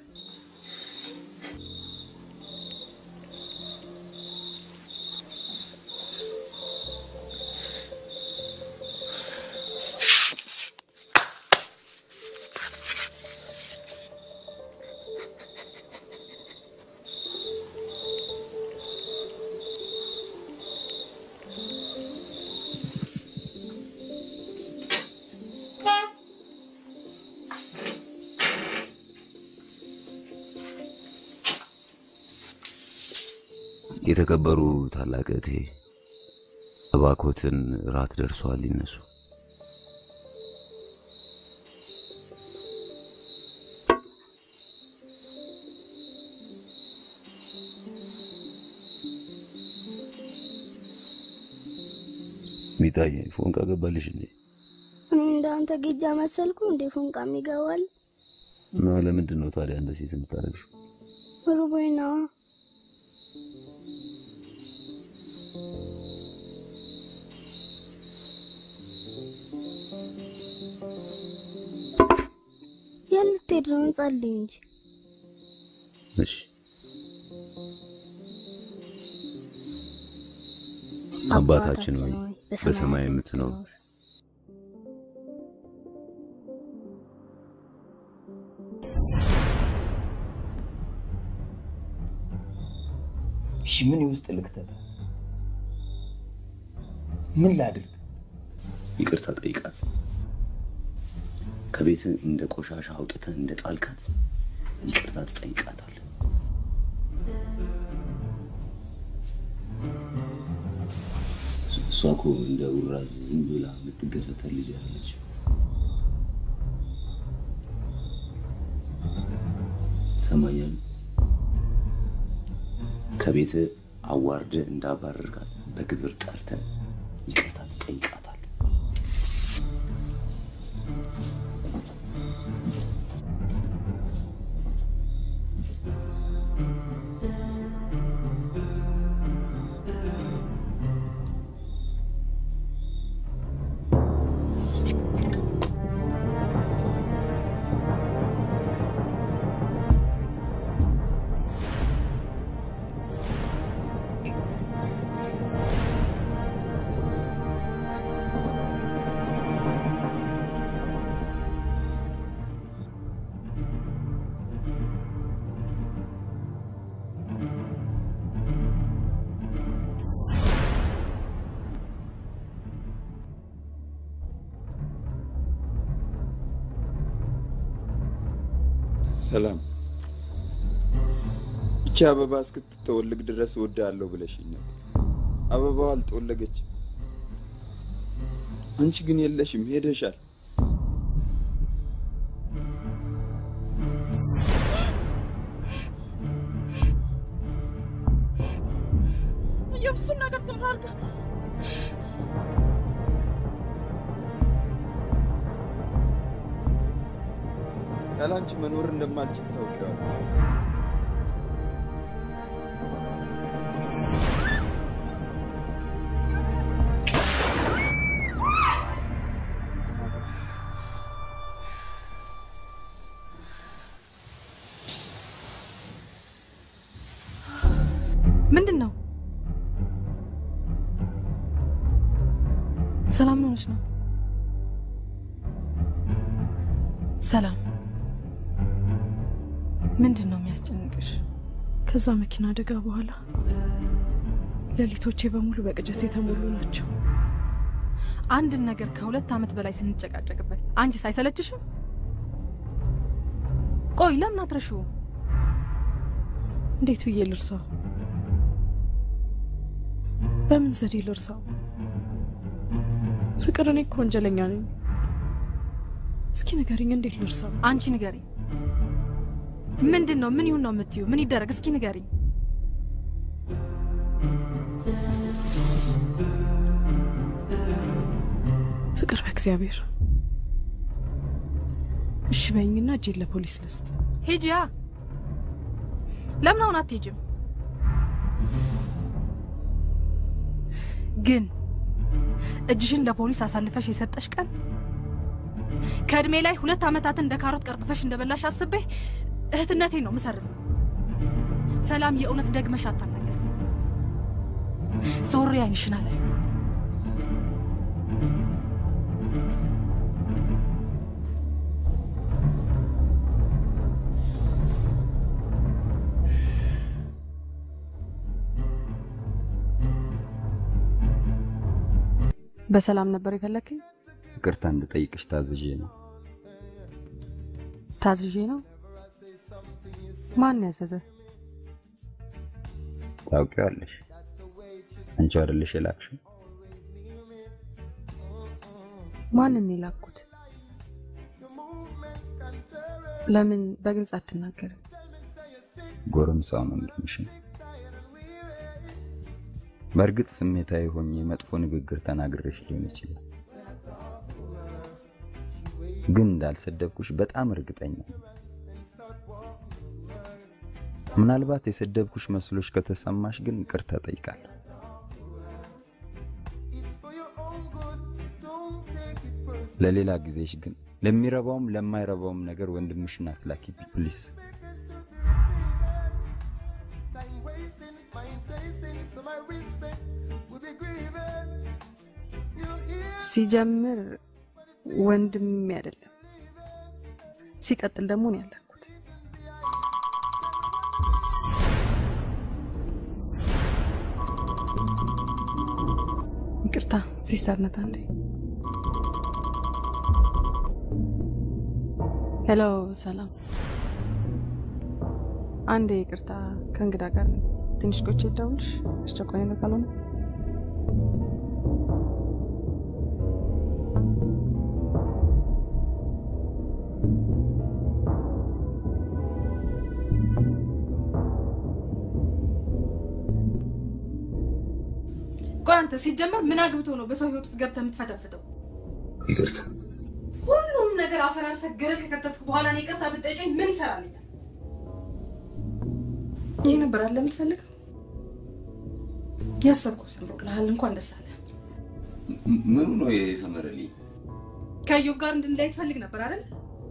የተከበሩ ታላቅ እህቴ እባኮትን ራት ደርሷል፣ ይነሱ። ሚጣዬ ፎንቃ ገባልሽ እንዴ? እኔ እንዳንተ ጌጃ መሰልኩ እንዴ? ፎንቃ የሚገባል እና ለምንድን ነው ታዲያ እንደ ሴት የምታደርግሽው? ሩቦኝ ነዋ። የት ልትሄድ ነው? እንጸልይ እንጂ እሺ አባታችን ሆይ በሰማይ የምትኖር እሺ ምን ውስጥ ልክተት? ምን ላድርግ? ይቅርታ ጠይቃት። ከቤት እንደ ቆሻሻ አውጥተህ እንደ ጣልካት ይቅርታ ትጠይቃታለህ። እሷ እኮ እንደ ውራ ዝም ብላ የምትገፈተር ልጅ አለች። ትሰማኛለህ? ከቤት አዋርደ እንዳባረርካት በግብር ጠርተህ ይቅርታ ትጠይቃታለህ። ሰላም እቺ አበባ እስክትጠወልግ ድረስ እወድሃለሁ ብለሽኝ ነበር። አበባዋ አልጠወለገች። አንቺ ግን የለሽም፣ ሄደሻል። የብሱን ነገር ዝም አድርገህ ያለ አንቺ መኖር እንደማልችል ታውቂዋለሽ። ምንድን ነው? ሰላም ነው ሆነች ነው? ሰላም ምንድን ነው የሚያስጨንቅሽ? ከዛ መኪና አደጋ በኋላ ሌሊቶቼ በሙሉ በቅጀት የተሞሉ ናቸው። አንድን ነገር ከሁለት ዓመት በላይ ስንጨቃጨቅበት አንቺስ አይሰለችሽም? ቆይ ለምን አትረሺውም? እንዴት ብዬ ልርሳው? በምን ዘዴ ልርሳው? ፍቅር፣ እኔ እኮ ወንጀለኛ ነኝ። እስኪ ንገሪኝ፣ እንዴት ልርሳው? አንቺ ንገሪኝ። ምንድን ነው? ምን ይሁን ነው የምትዩ? ምን ይደረግ? እስኪ ንገሪኝ። ፍቅር፣ በእግዚአብሔር እሺ በይኝና እጄን ለፖሊስ ልስጥ። ሂጂያ። ለምን አሁን አትሄጂም? ግን እጅሽን ለፖሊስ አሳልፈሽ የሰጠሽ ቀን ከእድሜ ላይ ሁለት ዓመታትን እንደ ካሮት ቀርጥፈሽ እንደበላሽ አስቤ እህትነቴን ነው ምሰርዘው። ሰላም፣ የእውነት ደግመሽ አታናገር። ዞሬ አይንሽን አላይ በሰላም ነበር የፈለከኝ? ይቅርታ እንድጠይቅሽ ታዝዤ ነው። ታዝዤ ነው? ማን ያዘዘ? ታውቂዋለሽ። አንቺ አይደለሽ የላክሽው? ማንን የላኩት? ለምን በግልጽ አትናገርም? ጎረምሳውን ወንድምሽ ነው። በእርግጥ ስሜታዊ ሆኜ መጥፎ ንግግር ተናግሬሽ ሊሆን ይችላል፣ ግን እንዳልሰደብኩሽ በጣም እርግጠኛ ነኝ። ምናልባት የሰደብኩሽ መስሎሽ ከተሰማሽ ግን ይቅርታ ጠይቃለሁ። ለሌላ ጊዜሽ ግን ለሚረባውም ለማይረባውም ነገር ወንድምሽን አትላኪብኝ ፕሊስ። ሲጀምር ወንድሜ አይደለም፣ ሲቀጥል ደግሞ ነው ያለኩት። ይቅርታ ሲስተር ናት። አንዴ ሄሎ፣ ሰላም። አንዴ ይቅርታ፣ ከእንግዳ ጋር ነኝ። ትንሽ ቆይቼ ልደውልልሽ፣ አስቸኳይ ነው ካልሆነ ቆይ አንተ ሲጀመር ምን አግብቶ ነው በሰው ህይወት ውስጥ ገብተህ የምትፈተፍተው? ይቅርታ ሁሉም ነገር አፈራርሰህ ገደል ከከተትኩ በኋላ እኔ ይቅርታ ብትጠይቀኝ ምን ይሰራልኛል? ይህ ነበር አለ የምትፈልገው? ያሰብኩት ሰምሮልሃል። እንኳን ደስ አለ። ምኑ ነው የሰመረልኝ? ከኢዮብ ጋር እንድንለያይ ትፈልግ ነበር አይደል?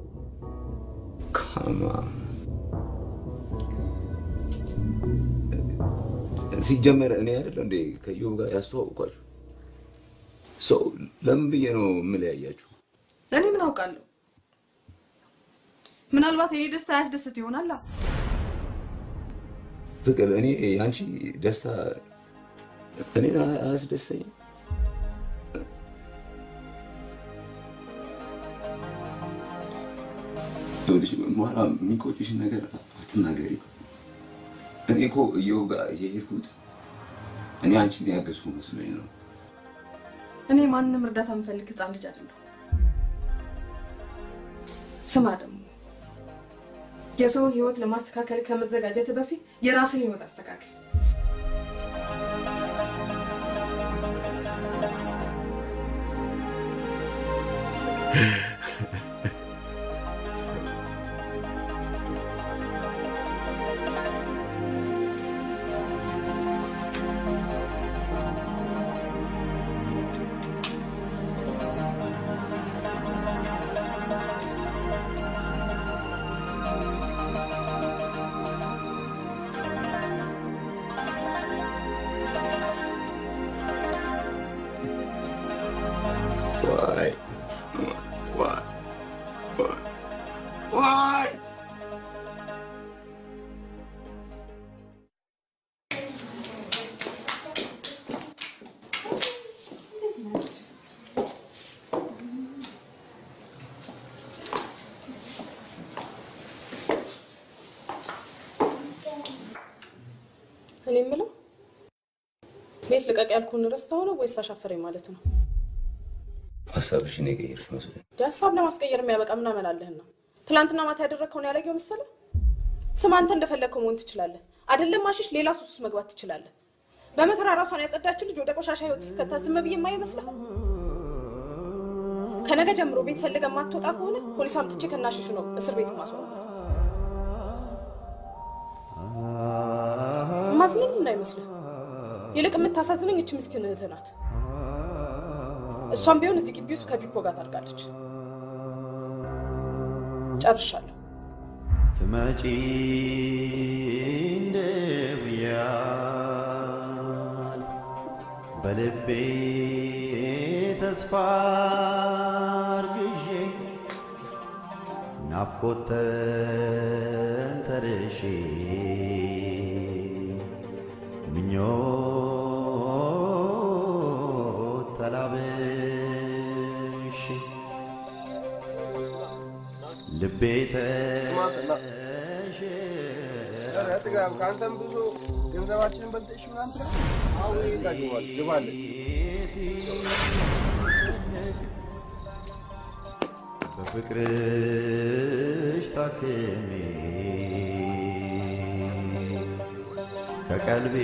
ካማ ሲጀመር እኔ አይደለ እንዴ ከኢዮብ ጋር ያስተዋውቋችሁ? ሰው ለምን ብዬ ነው የምለያያችሁ? እኔ ምን አውቃለሁ? ምናልባት የኔ ደስታ ያስደስት ይሆናል። ፍቅር፣ እኔ የአንቺ ደስታ እኔን አያስደስተኝም። ይኸውልሽ በኋላ የሚቆጭሽን ነገር አትናገሪ። እኔ እኮ እየው ጋር የሄድኩት እኔ አንቺን ያገዝኩ መስሎኝ ነው። እኔ ማንንም እርዳታ የምፈልግ ህፃን ልጅ አይደለሁ። ስማ ደግሞ የሰውን ህይወት ለማስተካከል ከመዘጋጀት በፊት የራስን ህይወት አስተካክል። Why? Why? Why? Why? እኔ የምለው ቤት ልቀቅ ያልኩህን ረስተኸው ነው ወይስ አሻፈረኝ ማለት ነው? ሀሳብሽ እኔ ቀየርሽ መስሎኝ። የሀሳብ ለማስቀየር የሚያበቃ ምን አመላለህና? ትናንትና ማታ ያደረግከውን ያላየው መሰለህ? ስም አንተ እንደፈለግከው መሆን ትችላለህ። አይደለም ማሽሽ፣ ሌላ ሱስ ውስጥ መግባት ትችላለህ። በመከራ ራሷን ያጸዳችን ልጅ ወደ ቆሻሻ ህይወት እስከታ ዝም ብዬ የማየው ይመስልሃል? ከነገ ጀምሮ ቤት ፈልገህ የማትወጣ ከሆነ ፖሊስ አምጥቼ ከናሽሹ ነው እስር ቤት ማስወራ። ማዝምን እንዳይመስልህ። ይልቅ የምታሳዝነኝ እች ምስኪን እህትህ ናት። እሷም ቢሆን እዚህ ግቢ ውስጥ ከፒፖ ጋር ታድጋለች። ጨርሻለሁ። ትመጪ እንደብያል በልቤ ተስፋ አርግዤ ናፍቆት ተንተርሼ ምኞት ተላብሼ ልቤ ኧረ ጥጋብ ከአንተም ብዙ ገንዘባችንን በልተሽ ምናምን ትላለህ። አሁን እዛ ግባል ግባለን። በፍቅርሽ ታክሜ ከቀልቤ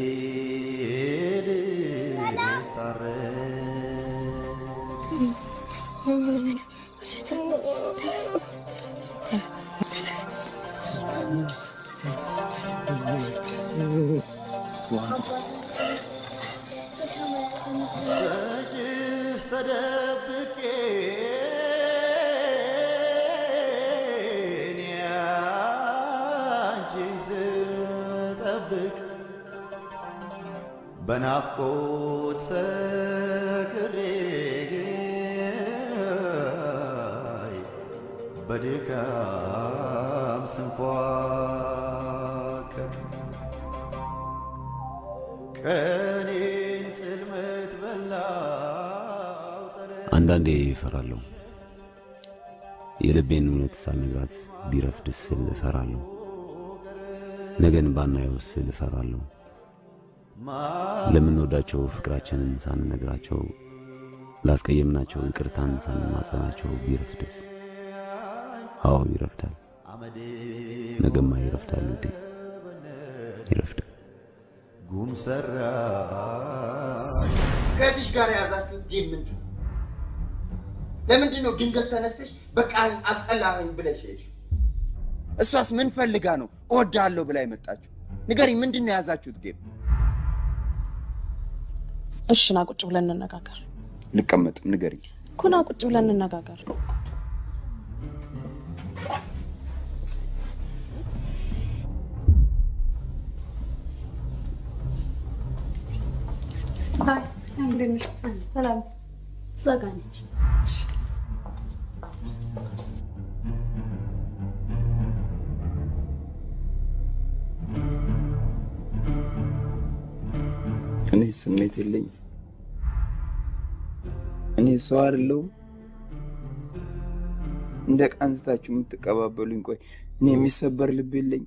በጭስ ተደብቄ እኔ አንቺን ስጠብቅ በናፍቆት ሰክሬ በድካም ስንፏቀቅ ቀኔን ጽልመት በላው አንዳንዴ እፈራለሁ። የልቤን እውነት ሳልነግራት ቢረፍድ ስል እፈራለሁ። ነገን ባናየው ስል እፈራለሁ። ለምንወዳቸው ፍቅራችንን ሳንነግራቸው ላስቀየምናቸው ይቅርታን ሳንማጸናቸው ቢረፍድስ? አዎ ይረፍዳል። ነገማ ይረፍዳል ውዴ፣ ይረፍዳል። ጉም ሰራ ከእህትሽ ጋር የያዛችሁት ጌም ምንድን ነው? ለምንድን ነው ድንገት ተነስተሽ በቃ አስጠላኸኝ ብለሽ ሄድሽ? እሷስ ምን ፈልጋ ነው እወድሃለሁ ብላ የመጣችው? ንገሪኝ፣ ምንድን ነው የያዛችሁት ጌም? እሺ ና ቁጭ ብለን እንነጋገር። ልቀመጥም፣ ንገሪኝ። እኮ ና ቁጭ ብለን እንነጋገር። ሰላም እዛ ጋ ነች። እኔ ስሜት የለኝም። እኔ ሰው አይደለሁም። እንደ ዕቃ አንስታችሁ የምትቀባበሉኝ። ቆይ እኔ የሚሰበር ልብ የለኝም።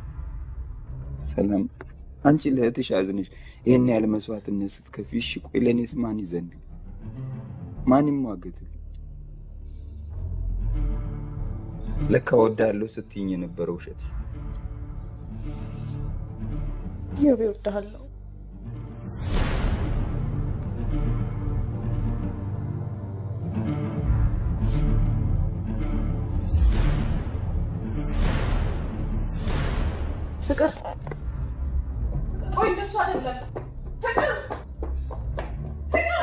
ሰላም፣ አንቺ ለእህትሽ አዝነሽ ይህን ያህል መስዋዕትነት ስትከፊ፣ እሺ ቆይ ለእኔስ ማን ይዘንግ? ማን ይሟገትል? ለካ ወዳለሁ ስትይኝ የነበረው ውሸት ዮቤ እወድሃለሁ። ፍቅር ቆይ፣ እንደሱ አይደለም ፍቅር ፍቅር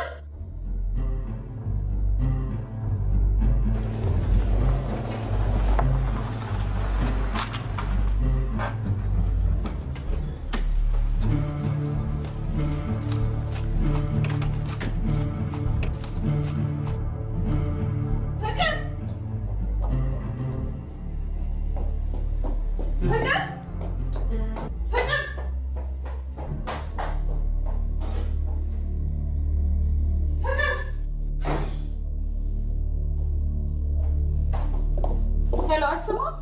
ፍቅር ፍቅር ፍቅር ሄሎ፣ አይሰማም?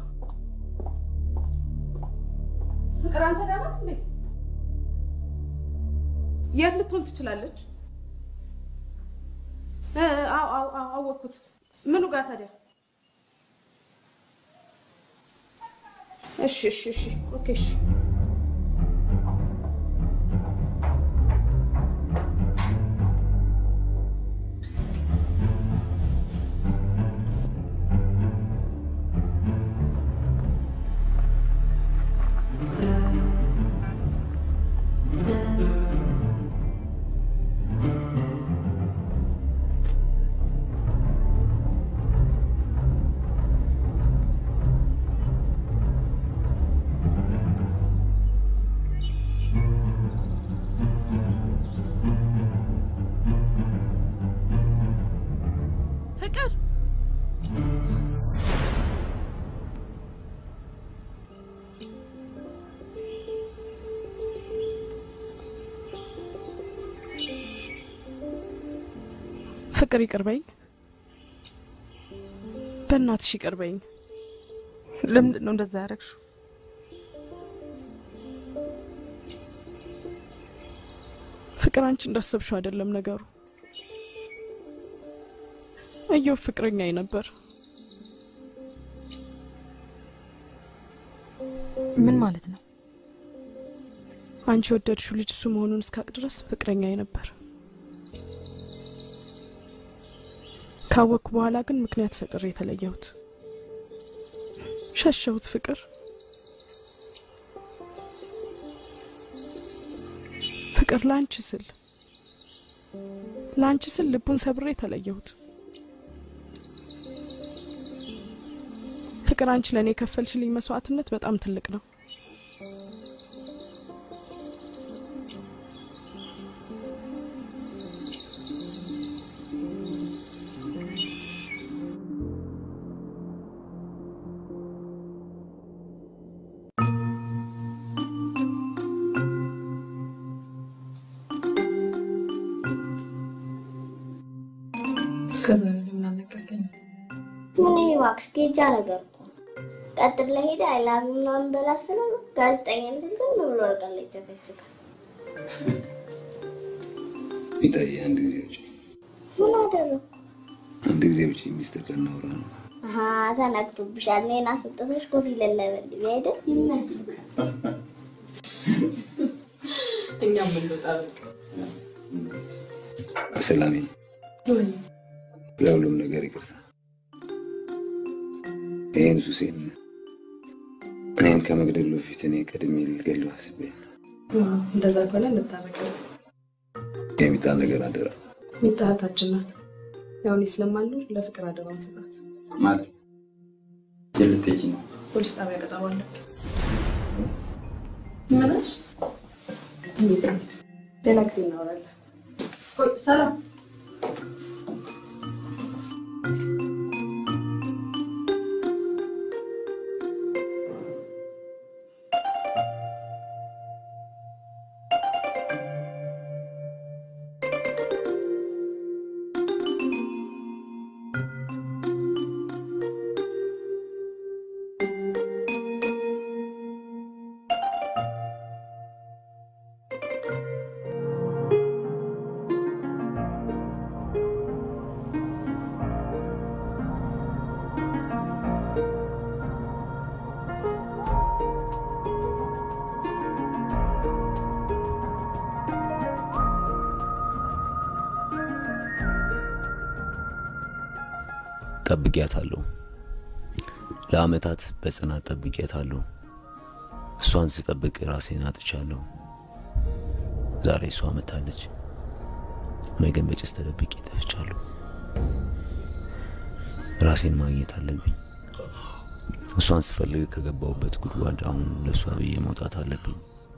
ፍቅር አንተ ጋር ናት እንዴ? የት ልትሆን ትችላለች? እ፣ አዎ አዎ አዎ፣ አወቅኩት። ምኑ ጋር ታዲያ? እሺ እሺ እሺ ኦኬ እሺ ፍቅር ፍቅር ይቅርበኝ፣ በእናትሽ ይቅርበኝ። ለምንድን ነው እንደዛ ያደረግሽው? ፍቅር አንቺ እንዳሰብሽው አይደለም ነገሩ። እየው ፍቅረኛዬ ነበር። ምን ማለት ነው? አንቺ የወደድሽው ልጅ እሱ መሆኑን እስካቅ ድረስ ፍቅረኛዬ ነበር። ካወቅኩ በኋላ ግን ምክንያት ፈጥሬ የተለየሁት፣ ሸሸሁት። ፍቅር ፍቅር ለአንቺ ስል ለአንቺ ስል ልቡን ሰብሬ የተለየሁት። ፍቅር አንቺ ለእኔ የከፈልሽልኝ መስዋዕትነት በጣም ትልቅ ነው። እስከዛሬ ለምን አልነገርከኝም? ምን ይሄ እባክሽ ጌጃ ነገር እኮ ነው። ቀጥር ለሄደ አይላቪ ምናምን በላ ስለው ጋዜጠኛ ምስል ዝም ብሎ ወርቃ ላይ ይጨፈጭቃል። ሚጣዬ አንድ ጊዜ ውጭ ምን አደረኩ? አንድ ጊዜ ውጭ ሚስጥር ልናወራ ነው። አሀ ተነክቶብሻል። እኔን አስወጥተሽ ኮፊ ለለበልቢ አይደል? ይመችህ። እኛም እንወጣ በቃ። በሰላሜ ወይ ለሁሉም ነገር ይቅርታ። ይህን ሱሴን እኔን ከመግደሉ በፊት እኔ ቀድሜ ልገለው አስቤ እንደዛ ከሆነ እንታረቃለን። የሚጣ ነገር አደራ ሚጣ እህታችን ናት። ያው እኔ ስለማልኖር ለፍቅር አደራውን ስጣት። ማለት የት ልትሄጂ ነው? ፖሊስ ጣቢያ ቀጠሮ አለብኝ። ምንሽ? እንሂድ፣ እንሂድ። ሌላ ጊዜ እናወራለን። ቆይ ሰላም ጠብቂያታለሁ። ለአመታት በጽናት ጠብቂያታለሁ። እሷን ስጠብቅ ራሴን አጥቻለሁ። ዛሬ እሷ መታለች፣ እኔ ግን በጭስ ተደብቄ ጠፍቻለሁ። ራሴን ማግኘት አለብኝ። እሷን ስፈልግ ከገባሁበት ጉድጓድ አሁን ለእሷ ብዬ መውጣት አለብኝ።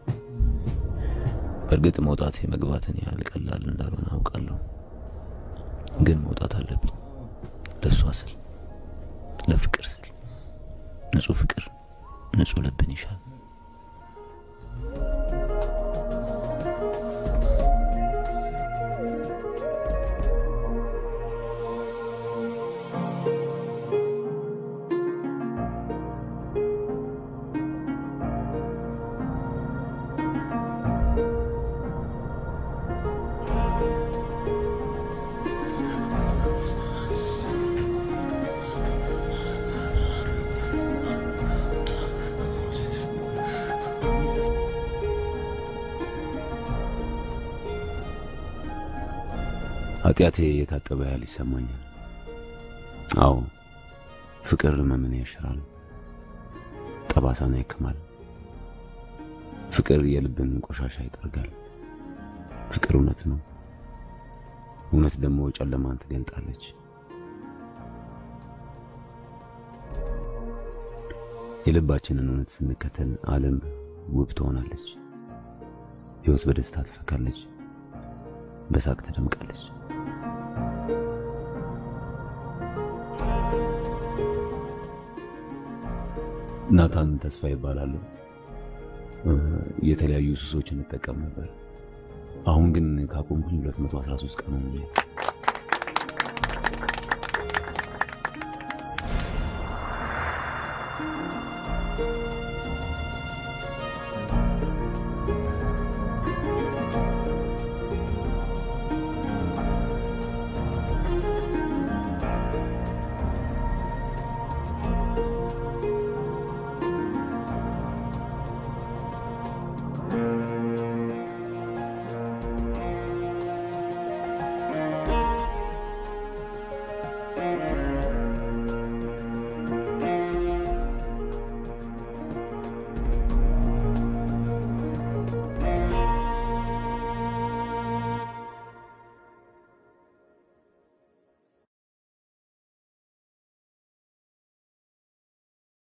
በእርግጥ መውጣት የመግባትን ያህል ቀላል እንዳልሆነ አውቃለሁ፣ ግን መውጣት አለብኝ። ለእሷ ስል ለፍቅር ስል ንጹህ ፍቅር ንጹህ ልብን ይሻል። ኃጢአቴ የታጠበ ያህል ይሰማኛል። አዎ ፍቅር ሕመምን ያሽራል፣ ጠባሳን ያክማል። ፍቅር የልብን ቆሻሻ ይጠርጋል። ፍቅር እውነት ነው። እውነት ደግሞ ጨለማን ትገልጣለች። የልባችንን እውነት ስንከተል ዓለም ውብ ትሆናለች። ሕይወት በደስታ ትፈካለች፣ በሳቅ ትደምቃለች። ናታን ተስፋ ይባላሉ። የተለያዩ ሱሶችን እጠቀም ነበር። አሁን ግን ካቆምኩኝ 213 ቀን ሆኖኛል።